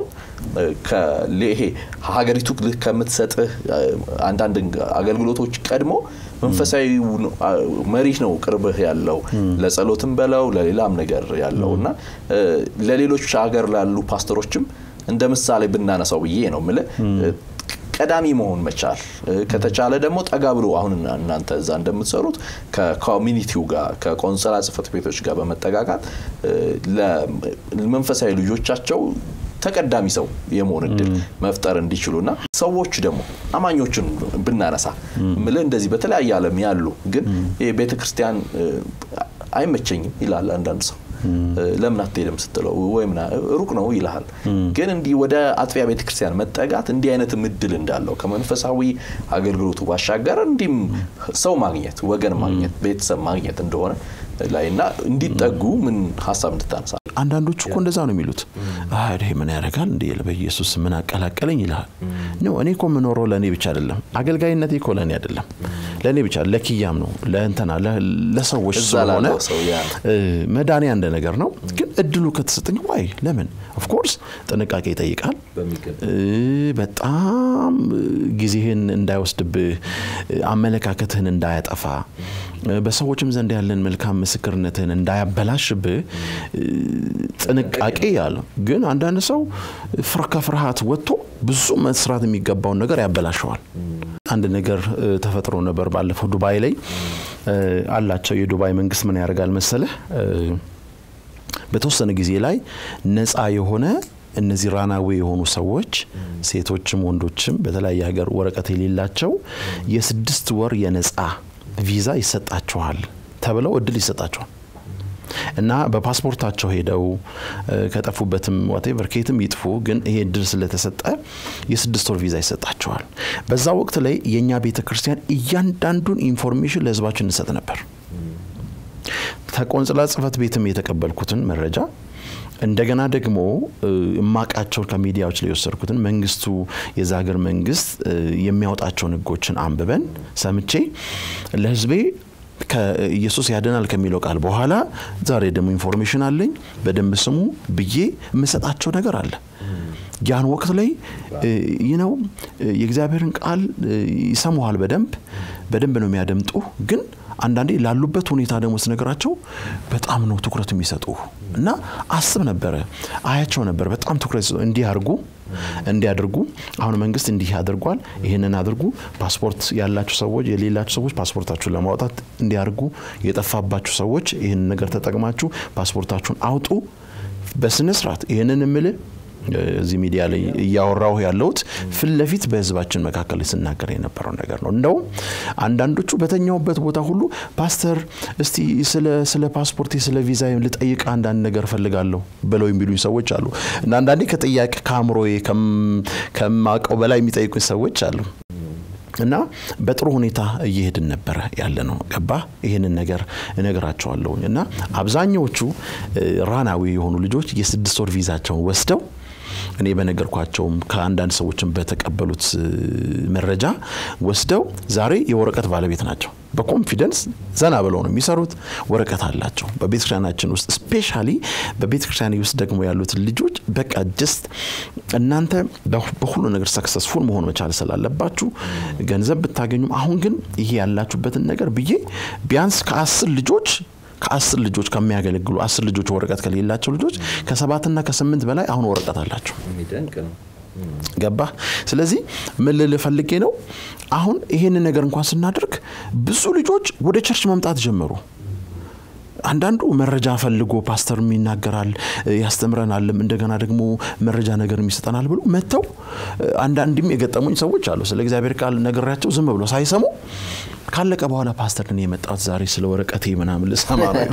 ይሄ ሀገሪቱ ከምትሰጥህ አንዳንድ አገልግሎቶች ቀድሞ መንፈሳዊ መሪህ ነው ቅርብህ ያለው ለጸሎትም በለው ለሌላም ነገር ያለው እና ለሌሎች ሀገር ላሉ ፓስተሮችም እንደ ምሳሌ ብናነሳው ብዬ ነው ምልህ ቀዳሚ መሆን መቻል ከተቻለ ደግሞ ጠጋ ብሎ አሁን እናንተ እዛ እንደምትሰሩት ከኮሚኒቲው ጋር ከቆንሰላ ጽህፈት ቤቶች ጋር በመጠጋጋት ለመንፈሳዊ ልጆቻቸው ተቀዳሚ ሰው የመሆን እድል መፍጠር እንዲችሉና ሰዎች ደግሞ አማኞችን ብናነሳ ምል እንደዚህ በተለያየ ዓለም ያሉ ግን ቤተ ክርስቲያን አይመቸኝም ይላል አንዳንድ ሰው ለምን አትሄድም ስትለው ወይም ሩቅ ነው ይልሃል። ግን እንዲህ ወደ አጥቢያ ቤተክርስቲያን መጠጋት እንዲህ አይነት እድል እንዳለው ከመንፈሳዊ አገልግሎቱ ባሻገር እንዲህም ሰው ማግኘት ወገን ማግኘት ቤተሰብ ማግኘት እንደሆነ ላይ እና እንዲጠጉ ምን ሀሳብ እንድታነሳ አንዳንዶቹ እኮ እንደዛ ነው የሚሉት። ይሄ ምን ያደርጋል እንዲ በኢየሱስ ምን አቀላቀለኝ ይልሃል። ኖ እኔ እኮ የምኖረው ለእኔ ብቻ አይደለም። አገልጋይነቴ እኮ ለእኔ አይደለም፣ ለእኔ ብቻ ለኪያም ነው ለእንትና ለሰዎች ስለሆነ መዳኔ አንድ ነገር ነው። ግን እድሉ ከተሰጠኝ ዋይ ለምን ኦፍኮርስ ጥንቃቄ ይጠይቃል። በጣም ጊዜህን እንዳይወስድብህ፣ አመለካከትህን እንዳያጠፋ፣ በሰዎችም ዘንድ ያለን መልካም ምስክርነትህን እንዳያበላሽብህ ጥንቃቄ ያለው። ግን አንዳንድ ሰው ከፍርሃት ወጥቶ ብዙ መስራት የሚገባውን ነገር ያበላሸዋል። አንድ ነገር ተፈጥሮ ነበር ባለፈው ዱባይ ላይ አላቸው። የዱባይ መንግስት ምን ያደርጋል መሰለህ በተወሰነ ጊዜ ላይ ነፃ የሆነ እነዚህ ራናዌ የሆኑ ሰዎች ሴቶችም ወንዶችም በተለያየ ሀገር ወረቀት የሌላቸው የስድስት ወር የነፃ ቪዛ ይሰጣቸዋል ተብለው እድል ይሰጣቸዋል እና በፓስፖርታቸው ሄደው ከጠፉበትም ዋቴቨር ከየትም ይጥፉ፣ ግን ይሄ እድል ስለተሰጠ የስድስት ወር ቪዛ ይሰጣቸዋል። በዛ ወቅት ላይ የእኛ ቤተ ክርስቲያን እያንዳንዱን ኢንፎርሜሽን ለህዝባችን እንሰጥ ነበር። ከቆንጽላ ጽህፈት ቤትም የተቀበልኩትን መረጃ እንደገና ደግሞ እማቃቸውን ከሚዲያዎች ላይ የወሰድኩትን መንግስቱ የዛ ሀገር መንግስት የሚያወጣቸውን ህጎችን አንብበን ሰምቼ ለህዝቤ ኢየሱስ ያድናል ከሚለው ቃል በኋላ ዛሬ ደግሞ ኢንፎርሜሽን አለኝ በደንብ ስሙ ብዬ የምሰጣቸው ነገር አለ። ያን ወቅት ላይ ይህ ነው የእግዚአብሔርን ቃል ይሰሙሃል። በደንብ በደንብ ነው የሚያደምጡ ግን አንዳንዴ ላሉበት ሁኔታ ደግሞ ስነገራቸው በጣም ነው ትኩረት የሚሰጡ እና አስብ ነበረ አያቸው ነበር። በጣም ትኩረት እንዲህ አድርጉ እንዲያደርጉ አሁን መንግስት እንዲህ ያደርጓል፣ ይህንን አድርጉ፣ ፓስፖርት ያላችሁ ሰዎች የሌላችሁ ሰዎች ፓስፖርታችሁን ለማውጣት እንዲያደርጉ፣ የጠፋባችሁ ሰዎች ይህንን ነገር ተጠቅማችሁ ፓስፖርታችሁን አውጡ በስነ ስርዓት ይህንን የምልህ እዚህ ሚዲያ ላይ እያወራሁ ያለሁት ፊት ለፊት በህዝባችን መካከል ስናገር የነበረው ነገር ነው። እንደውም አንዳንዶቹ በተኛውበት ቦታ ሁሉ ፓስተር፣ እስቲ ስለ ፓስፖርቴ ስለ ቪዛ ልጠይቅ አንዳንድ ነገር ፈልጋለሁ ብለው የሚሉኝ ሰዎች አሉ እና አንዳንዴ ከጥያቄ ከአእምሮዬ ከማውቀው በላይ የሚጠይቁኝ ሰዎች አሉ። እና በጥሩ ሁኔታ እየሄድን ነበረ ያለ ነው። ገባ ይህንን ነገር እነግራቸዋለሁኝ። እና አብዛኛዎቹ ራናዊ የሆኑ ልጆች የስድስት ወር ቪዛቸውን ወስደው እኔ በነገርኳቸውም ከአንዳንድ ሰዎችም በተቀበሉት መረጃ ወስደው ዛሬ የወረቀት ባለቤት ናቸው። በኮንፊደንስ ዘና ብለው ነው የሚሰሩት። ወረቀት አላቸው። በቤተክርስቲያናችን ውስጥ ስፔሻሊ በቤተክርስቲያን ውስጥ ደግሞ ያሉት ልጆች በቃ ጀስት እናንተ በሁሉ ነገር ሰክሰስፉል መሆን መቻል ስላለባችሁ ገንዘብ ብታገኙም፣ አሁን ግን ይሄ ያላችሁበትን ነገር ብዬ ቢያንስ ከአስር ልጆች ከአስር ልጆች ከሚያገለግሉ አስር ልጆች ወረቀት ከሌላቸው ልጆች ከሰባትና ከስምንት በላይ አሁን ወረቀት አላቸው። ገባ። ስለዚህ ምን ልል ፈልጌ ነው፣ አሁን ይሄንን ነገር እንኳን ስናደርግ ብዙ ልጆች ወደ ቸርች መምጣት ጀመሩ። አንዳንዱ መረጃ ፈልጎ ፓስተርም ይናገራል ያስተምረናልም፣ እንደገና ደግሞ መረጃ ነገር ይሰጠናል ብሎ መጥተው አንዳንድም የገጠሙኝ ሰዎች አሉ። ስለ እግዚአብሔር ቃል ነግሬያቸው ዝም ብሎ ሳይሰሙ ካለቀ በኋላ ፓስተር እኔ የመጣሁት ዛሬ ስለ ወረቀቴ ምናምን ልሰማ ነው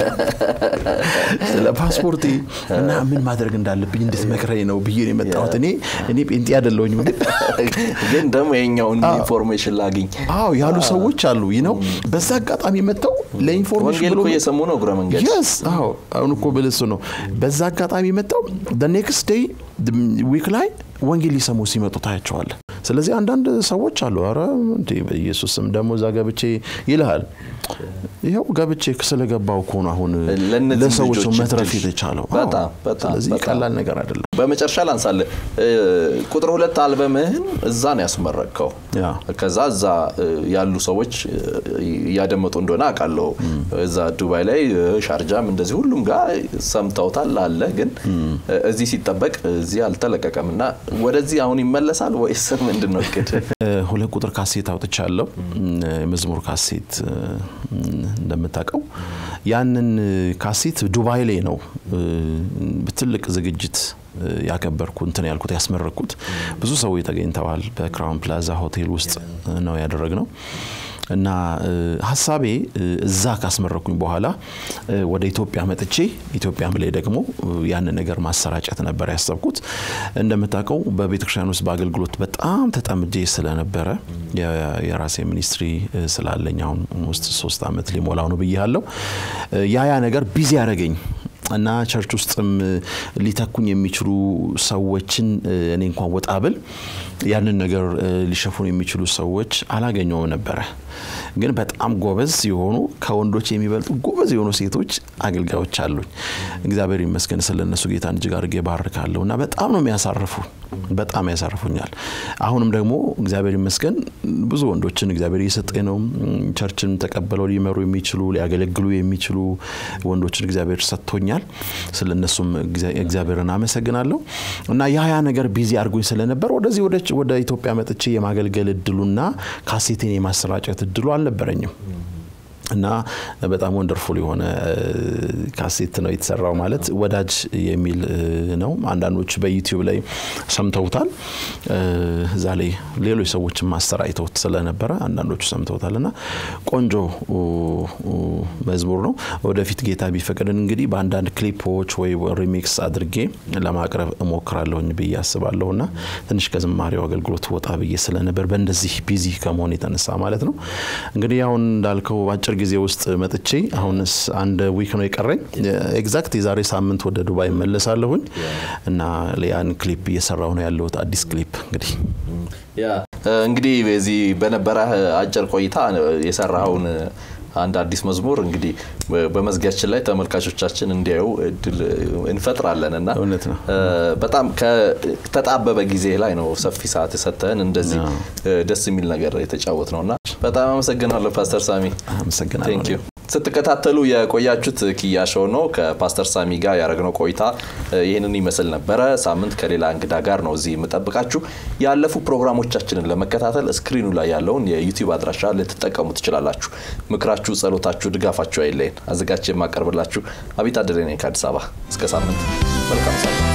ስለ ፓስፖርቴ እና ምን ማድረግ እንዳለብኝ እንድትመክረኝ ነው ብዬ ነው የመጣሁት። እኔ እኔ ጴንጤ አይደለሁኝም፣ ግን ግን ደግሞ የኛውን ኢንፎርሜሽን ላግኝ አዎ ያሉ ሰዎች አሉ ነው። በዛ አጋጣሚ መጥተው ለኢንፎርሜሽን ወንጌል እኮ እየሰሙ ነው እግረ መንገድ የስ አዎ አሁን እኮ ብልሱ ነው። በዛ አጋጣሚ መጥተው ኔክስት ዴይ ዊክ ላይ ወንጌል ሊሰሙ ሲመጡ ታያቸዋለን። ስለዚህ አንዳንድ ሰዎች አሉ፣ ኧረ እንዴ በኢየሱስ ስም ደግሞ እዛ ገብቼ ይልሃል። ይኸው ገብቼ ስለገባው እኮ ነው አሁን ለሰዎች መትረፍ የተቻለው። ስለዚህ ቀላል ነገር አይደለም። በመጨረሻ ላንሳለ ቁጥር ሁለት አልበምህን እዛ ነው ያስመረቅከው። ከዛ እዛ ያሉ ሰዎች እያደመጡ እንደሆነ አውቃለሁ። እዛ ዱባይ ላይ ሻርጃም እንደዚህ ሁሉም ጋር ሰምተውታል አለ። ግን እዚህ ሲጠበቅ እዚህ አልተለቀቀም እና ወደዚህ አሁን ይመለሳል ወይስ ምንድን ነው እቅድ? ሁለት ቁጥር ካሴት አውጥቻለሁ። መዝሙር ካሴት እንደምታውቀው ያንን ካሴት ዱባይ ላይ ነው ትልቅ ዝግጅት ያከበርኩ እንትን ያልኩት ያስመረኩት። ብዙ ሰዎች ተገኝተዋል። በክራውን ፕላዛ ሆቴል ውስጥ ነው ያደረግነው። እና ሀሳቤ እዛ ካስመረኩኝ በኋላ ወደ ኢትዮጵያ መጥቼ ኢትዮጵያም ላይ ደግሞ ያንን ነገር ማሰራጨት ነበር ያሰብኩት። እንደምታውቀው በቤተ ክርስቲያን ውስጥ በአገልግሎት በጣም ተጠምጄ ስለነበረ የራሴ ሚኒስትሪ ስላለኝ አሁን ውስጥ ሶስት ዓመት ሊሞላው ነው ብያለሁ። ያ ያ ነገር ቢዚ ያደረገኝ እና ቸርች ውስጥም ሊተኩኝ የሚችሉ ሰዎችን እኔ እንኳን ወጣ ብል ያንን ነገር ሊሸፉን የሚችሉ ሰዎች አላገኘውም ነበረ። ግን በጣም ጎበዝ የሆኑ ከወንዶች የሚበልጡ ጎበዝ የሆኑ ሴቶች አገልጋዮች አሉኝ። እግዚአብሔር ይመስገን ስለነሱ ጌታን እጅግ አድርጌ ባርካለሁ እና በጣም ነው የሚያሳርፉ በጣም ያሳርፉኛል። አሁንም ደግሞ እግዚአብሔር ይመስገን ብዙ ወንዶችን እግዚአብሔር እየሰጠኝ ነው። ቸርችን ተቀበለው ሊመሩ የሚችሉ ሊያገለግሉ የሚችሉ ወንዶችን እግዚአብሔር ሰጥቶኛል። ስለነሱም እግዚአብሔርን አመሰግናለሁ እና ያ ነገር ቢዚ አድርጎኝ ስለነበር ወደዚህ ወደ ኢትዮጵያ መጥቼ የማገልገል እድሉና ካሴቴን የማሰራጨት እድሉ አልነበረኝም። እና በጣም ወንደርፉል የሆነ ካሴት ነው የተሰራው። ማለት ወዳጅ የሚል ነው። አንዳንዶች በዩቲዩብ ላይ ሰምተውታል። እዛ ላይ ሌሎች ሰዎችም ማሰራጭተውት ስለነበረ አንዳንዶቹ ሰምተውታል እና ቆንጆ መዝሙር ነው። ወደፊት ጌታ ቢፈቅድን እንግዲህ በአንዳንድ ክሊፖች ወይ ሪሚክስ አድርጌ ለማቅረብ እሞክራለሁኝ ብዬ አስባለሁ እና ትንሽ ከዝማሬው አገልግሎት ወጣ ብዬ ስለነበር በእንደዚህ ቢዚ ከመሆን የተነሳ ማለት ነው እንግዲህ አሁን እንዳልከው በአጭር ጊዜ ውስጥ መጥቼ አሁንስ አንድ ዊክ ነው የቀረኝ። ኤግዛክት የዛሬ ሳምንት ወደ ዱባይ እመለሳለሁኝ እና ያን ክሊፕ እየሰራሁ ነው ያለሁት አዲስ ክሊፕ እንግዲህ እንግዲህ በዚህ በነበረ አጭር ቆይታ የሰራኸውን አንድ አዲስ መዝሙር እንግዲህ በመዝጊያችን ላይ ተመልካቾቻችን እንዲያዩ እድል እንፈጥራለን እና እውነት ነው። በጣም ከተጣበበ ጊዜ ላይ ነው ሰፊ ሰዓት የሰጠህን እንደዚህ ደስ የሚል ነገር የተጫወት ነው እና በጣም አመሰግናለሁ ፓስተር ሳሚ። አመሰግናለሁ። ስትከታተሉ የቆያችሁት ኪያ ሾው ነው። ከፓስተር ሳሚ ጋር ያደረግነው ቆይታ ይህንን ይመስል ነበረ። ሳምንት ከሌላ እንግዳ ጋር ነው እዚህ የምጠብቃችሁ። ያለፉ ፕሮግራሞቻችንን ለመከታተል ስክሪኑ ላይ ያለውን የዩቲዩብ አድራሻ ልትጠቀሙ ትችላላችሁ። ምክራችሁ፣ ጸሎታችሁ፣ ድጋፋችሁ አይለይን። አዘጋጅ የማቀርብላችሁ አቢት አደሬ ነኝ ከአዲስ አበባ። እስከ ሳምንት መልካም ሳምንት